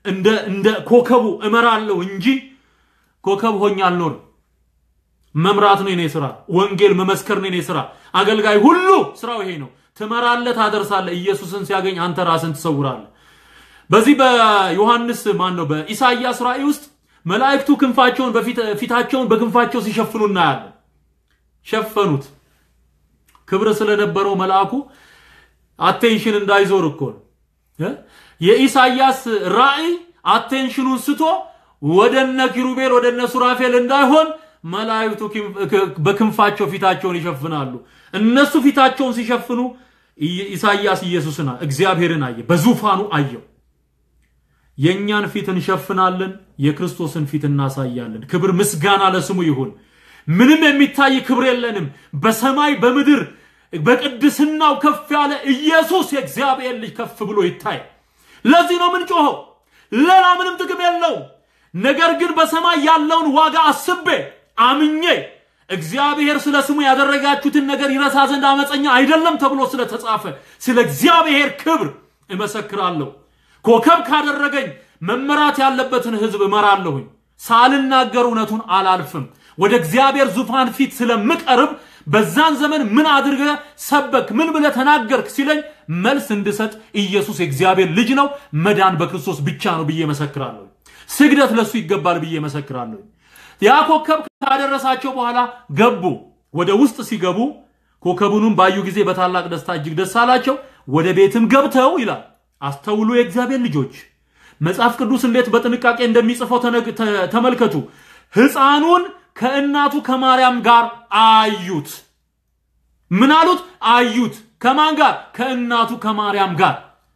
እንደ እንደ ኮከቡ እመራለሁ እንጂ ኮከብ ሆኜ አልኖርም። መምራት ነው የኔ ስራ። ወንጌል መመስከር ነው የኔ ስራ። አገልጋይ ሁሉ ስራው ይሄ ነው። ትመራለህ፣ ታደርሳለህ። ኢየሱስን ሲያገኝ አንተ ራስን ትሰውራለህ። በዚህ በዮሐንስ ማን ነው በኢሳይያስ ራእይ ውስጥ መላእክቱ ክንፋቸውን ፊታቸውን በክንፋቸው ሲሸፍኑ እናያለን። ሸፈኑት። ክብር ስለነበረው መልአኩ አቴንሽን እንዳይዞር እኮ ነው። የኢሳይያስ ራእይ አቴንሽኑን ስቶ ወደነ ኪሩቤል ወደነ ሱራፌል እንዳይሆን መላእክቱ በክንፋቸው ፊታቸውን ይሸፍናሉ። እነሱ ፊታቸውን ሲሸፍኑ ኢሳይያስ ኢየሱስን እግዚአብሔርን አየ፣ በዙፋኑ አየው። የእኛን ፊት እንሸፍናለን፣ የክርስቶስን ፊት እናሳያለን። ክብር ምስጋና ለስሙ ይሁን። ምንም የሚታይ ክብር የለንም። በሰማይ በምድር በቅድስናው ከፍ ያለ ኢየሱስ የእግዚአብሔር ልጅ ከፍ ብሎ ይታይ። ለዚህ ነው ምን ጮኸው። ሌላ ምንም ጥቅም የለው። ነገር ግን በሰማይ ያለውን ዋጋ አስቤ አምኜ እግዚአብሔር ስለ ስሙ ያደረጋችሁትን ነገር ይረሳ ዘንድ አመፀኛ አይደለም ተብሎ ስለተጻፈ ስለ እግዚአብሔር ክብር እመሰክራለሁ። ኮከብ ካደረገኝ መመራት ያለበትን ሕዝብ እመራለሁኝ። ሳልናገር እውነቱን አላልፍም። ወደ እግዚአብሔር ዙፋን ፊት ስለምቀርብ በዛን ዘመን ምን አድርገ ሰበክ፣ ምን ብለ ተናገርክ ሲለኝ መልስ እንድሰጥ ኢየሱስ የእግዚአብሔር ልጅ ነው፣ መዳን በክርስቶስ ብቻ ነው ብዬ መሰክራለሁ። ስግደት ለሱ ይገባል ብዬ መሰክራለሁ። ያ ኮከብ ካደረሳቸው በኋላ ገቡ። ወደ ውስጥ ሲገቡ ኮከቡንም ባዩ ጊዜ በታላቅ ደስታ እጅግ ደስ አላቸው። ወደ ቤትም ገብተው ይላል አስተውሉ የእግዚአብሔር ልጆች መጽሐፍ ቅዱስ እንዴት በጥንቃቄ እንደሚጽፈው ተመልከቱ። ሕፃኑን ከእናቱ ከማርያም ጋር አዩት። ምን አሉት? አዩት። ከማን ጋር? ከእናቱ ከማርያም ጋር።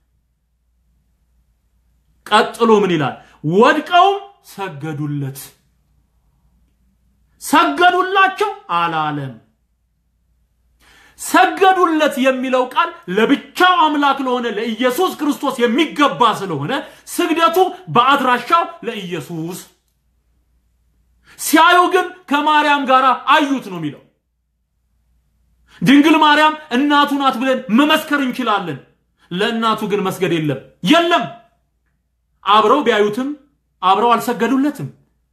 ቀጥሎ ምን ይላል? ወድቀውም ሰገዱለት። ሰገዱላቸው አላለም። ሰገዱለት የሚለው ቃል ለብቻው አምላክ ለሆነ ለኢየሱስ ክርስቶስ የሚገባ ስለሆነ ስግደቱ በአድራሻው ለኢየሱስ ሲያዩ ግን ከማርያም ጋር አዩት ነው የሚለው። ድንግል ማርያም እናቱ ናት ብለን መመስከር እንችላለን። ለእናቱ ግን መስገድ የለም የለም። አብረው ቢያዩትም አብረው አልሰገዱለትም።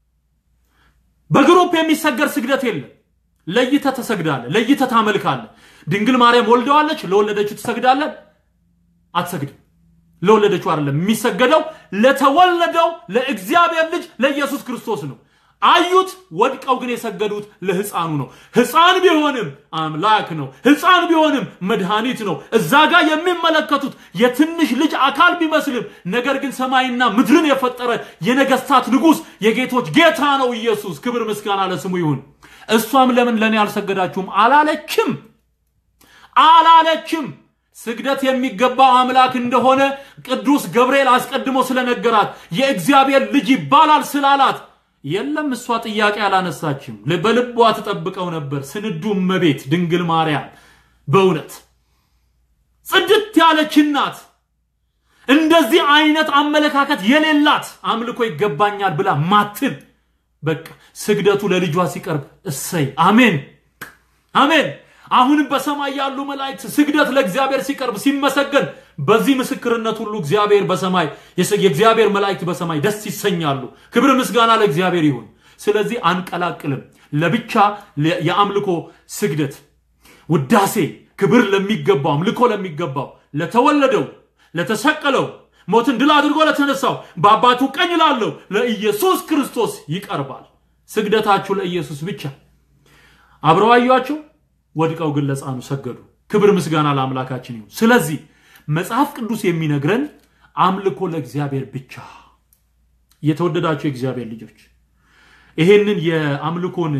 በግሩፕ የሚሰገድ ስግደት የለም። ለይተ ተሰግዳለ፣ ለይተ ታመልካለ። ድንግል ማርያም ወልደዋለች፣ ለወለደችው ትሰግዳለ? አትሰግድም። ለወለደችው አይደለም የሚሰገደው፣ ለተወለደው ለእግዚአብሔር ልጅ ለኢየሱስ ክርስቶስ ነው። አዩት፣ ወድቀው ግን የሰገዱት ለሕፃኑ ነው። ሕፃን ቢሆንም አምላክ ነው። ሕፃን ቢሆንም መድኃኒት ነው። እዛ ጋር የሚመለከቱት የትንሽ ልጅ አካል ቢመስልም ነገር ግን ሰማይና ምድርን የፈጠረ የነገስታት ንጉሥ የጌቶች ጌታ ነው ኢየሱስ። ክብር ምስጋና ለስሙ ይሁን። እሷም ለምን ለእኔ አልሰገዳችሁም አላለችም አላለችም። ስግደት የሚገባው አምላክ እንደሆነ ቅዱስ ገብርኤል አስቀድሞ ስለነገራት የእግዚአብሔር ልጅ ይባላል ስላላት የለም እሷ ጥያቄ አላነሳችም። በልቧ ትጠብቀው ነበር። ስንዱ እመቤት ድንግል ማርያም በእውነት ጽድት ያለች እናት፣ እንደዚህ አይነት አመለካከት የሌላት አምልኮ ይገባኛል ብላ ማትል በቃ ስግደቱ ለልጇ ሲቀርብ እሰይ አሜን አሜን። አሁንም በሰማይ ያሉ መላእክት ስግደት ለእግዚአብሔር ሲቀርብ ሲመሰገን፣ በዚህ ምስክርነት ሁሉ እግዚአብሔር በሰማይ የእግዚአብሔር መላእክት በሰማይ ደስ ይሰኛሉ። ክብር ምስጋና ለእግዚአብሔር ይሁን። ስለዚህ አንቀላቅልም። ለብቻ የአምልኮ ስግደት ውዳሴ፣ ክብር ለሚገባው አምልኮ ለሚገባው ለተወለደው ለተሰቀለው ሞትን ድል አድርጎ ለተነሳው በአባቱ ቀኝ ላለው ለኢየሱስ ክርስቶስ ይቀርባል። ስግደታችሁ ለኢየሱስ ብቻ። አብረው አዩአቸው፣ ወድቀው ግን ለሕፃኑ ሰገዱ። ክብር ምስጋና ለአምላካችን ይሁን። ስለዚህ መጽሐፍ ቅዱስ የሚነግረን አምልኮ ለእግዚአብሔር ብቻ። የተወደዳቸው የእግዚአብሔር ልጆች ይሄንን የአምልኮን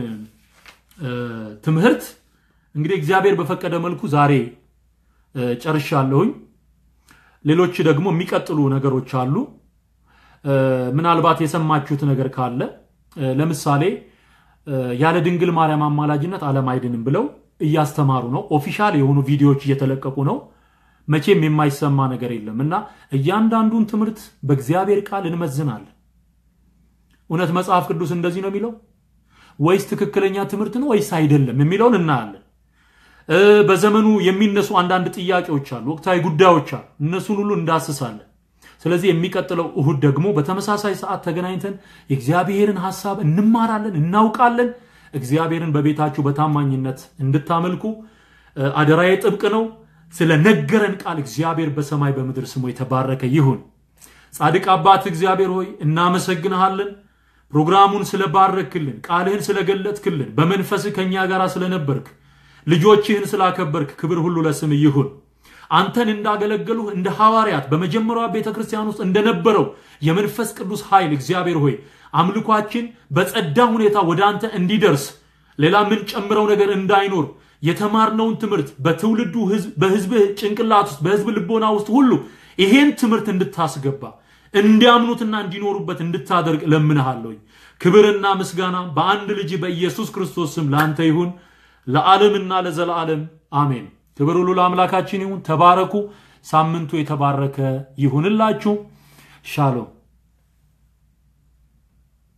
ትምህርት እንግዲህ እግዚአብሔር በፈቀደ መልኩ ዛሬ ጨርሻለሁኝ። ሌሎች ደግሞ የሚቀጥሉ ነገሮች አሉ። ምናልባት የሰማችሁት ነገር ካለ ለምሳሌ ያለ ድንግል ማርያም አማላጅነት ዓለም አይድንም ብለው እያስተማሩ ነው። ኦፊሻል የሆኑ ቪዲዮዎች እየተለቀቁ ነው። መቼም የማይሰማ ነገር የለም እና እያንዳንዱን ትምህርት በእግዚአብሔር ቃል እንመዝናለን። እውነት መጽሐፍ ቅዱስ እንደዚህ ነው የሚለው ወይስ ትክክለኛ ትምህርት ነው ወይስ አይደለም የሚለውን እናያለን። በዘመኑ የሚነሱ አንዳንድ ጥያቄዎች አሉ፣ ወቅታዊ ጉዳዮች አሉ። እነሱን ሁሉ እንዳስሳለን። ስለዚህ የሚቀጥለው እሁድ ደግሞ በተመሳሳይ ሰዓት ተገናኝተን የእግዚአብሔርን ሐሳብ እንማራለን፣ እናውቃለን። እግዚአብሔርን በቤታችሁ በታማኝነት እንድታመልኩ እ፣ አደራዬ ጥብቅ ነው። ስለ ነገረን ቃል እግዚአብሔር በሰማይ በምድር ስሙ የተባረከ ይሁን። ጻድቅ አባት እግዚአብሔር ሆይ እናመሰግንሃለን። ፕሮግራሙን ስለባረክልን፣ ቃልህን ስለገለጥክልን፣ በመንፈስህ ከእኛ ጋር ስለነበርክ፣ ልጆችህን ስላከበርክ ክብር ሁሉ ለስም ይሁን። አንተን እንዳገለገሉህ እንደ ሐዋርያት በመጀመሪያዋ ቤተ ክርስቲያን ውስጥ እንደነበረው የመንፈስ ቅዱስ ኃይል እግዚአብሔር ሆይ አምልኳችን በጸዳ ሁኔታ ወደ አንተ እንዲደርስ ሌላ የምንጨምረው ነገር እንዳይኖር የተማርነውን ትምህርት በትውልዱ ህዝብ በህዝብህ ጭንቅላት ውስጥ በህዝብ ልቦና ውስጥ ሁሉ ይሄን ትምህርት እንድታስገባ እንዲያምኑትና እንዲኖሩበት እንድታደርግ ለምንሃለሁኝ። ክብርና ምስጋና በአንድ ልጅ በኢየሱስ ክርስቶስ ስም ለአንተ ይሁን ለዓለምና ለዘላለም አሜን። ክብር ሁሉ ለአምላካችን ይሁን። ተባረኩ። ሳምንቱ የተባረከ ይሁንላችሁ። ሻሎም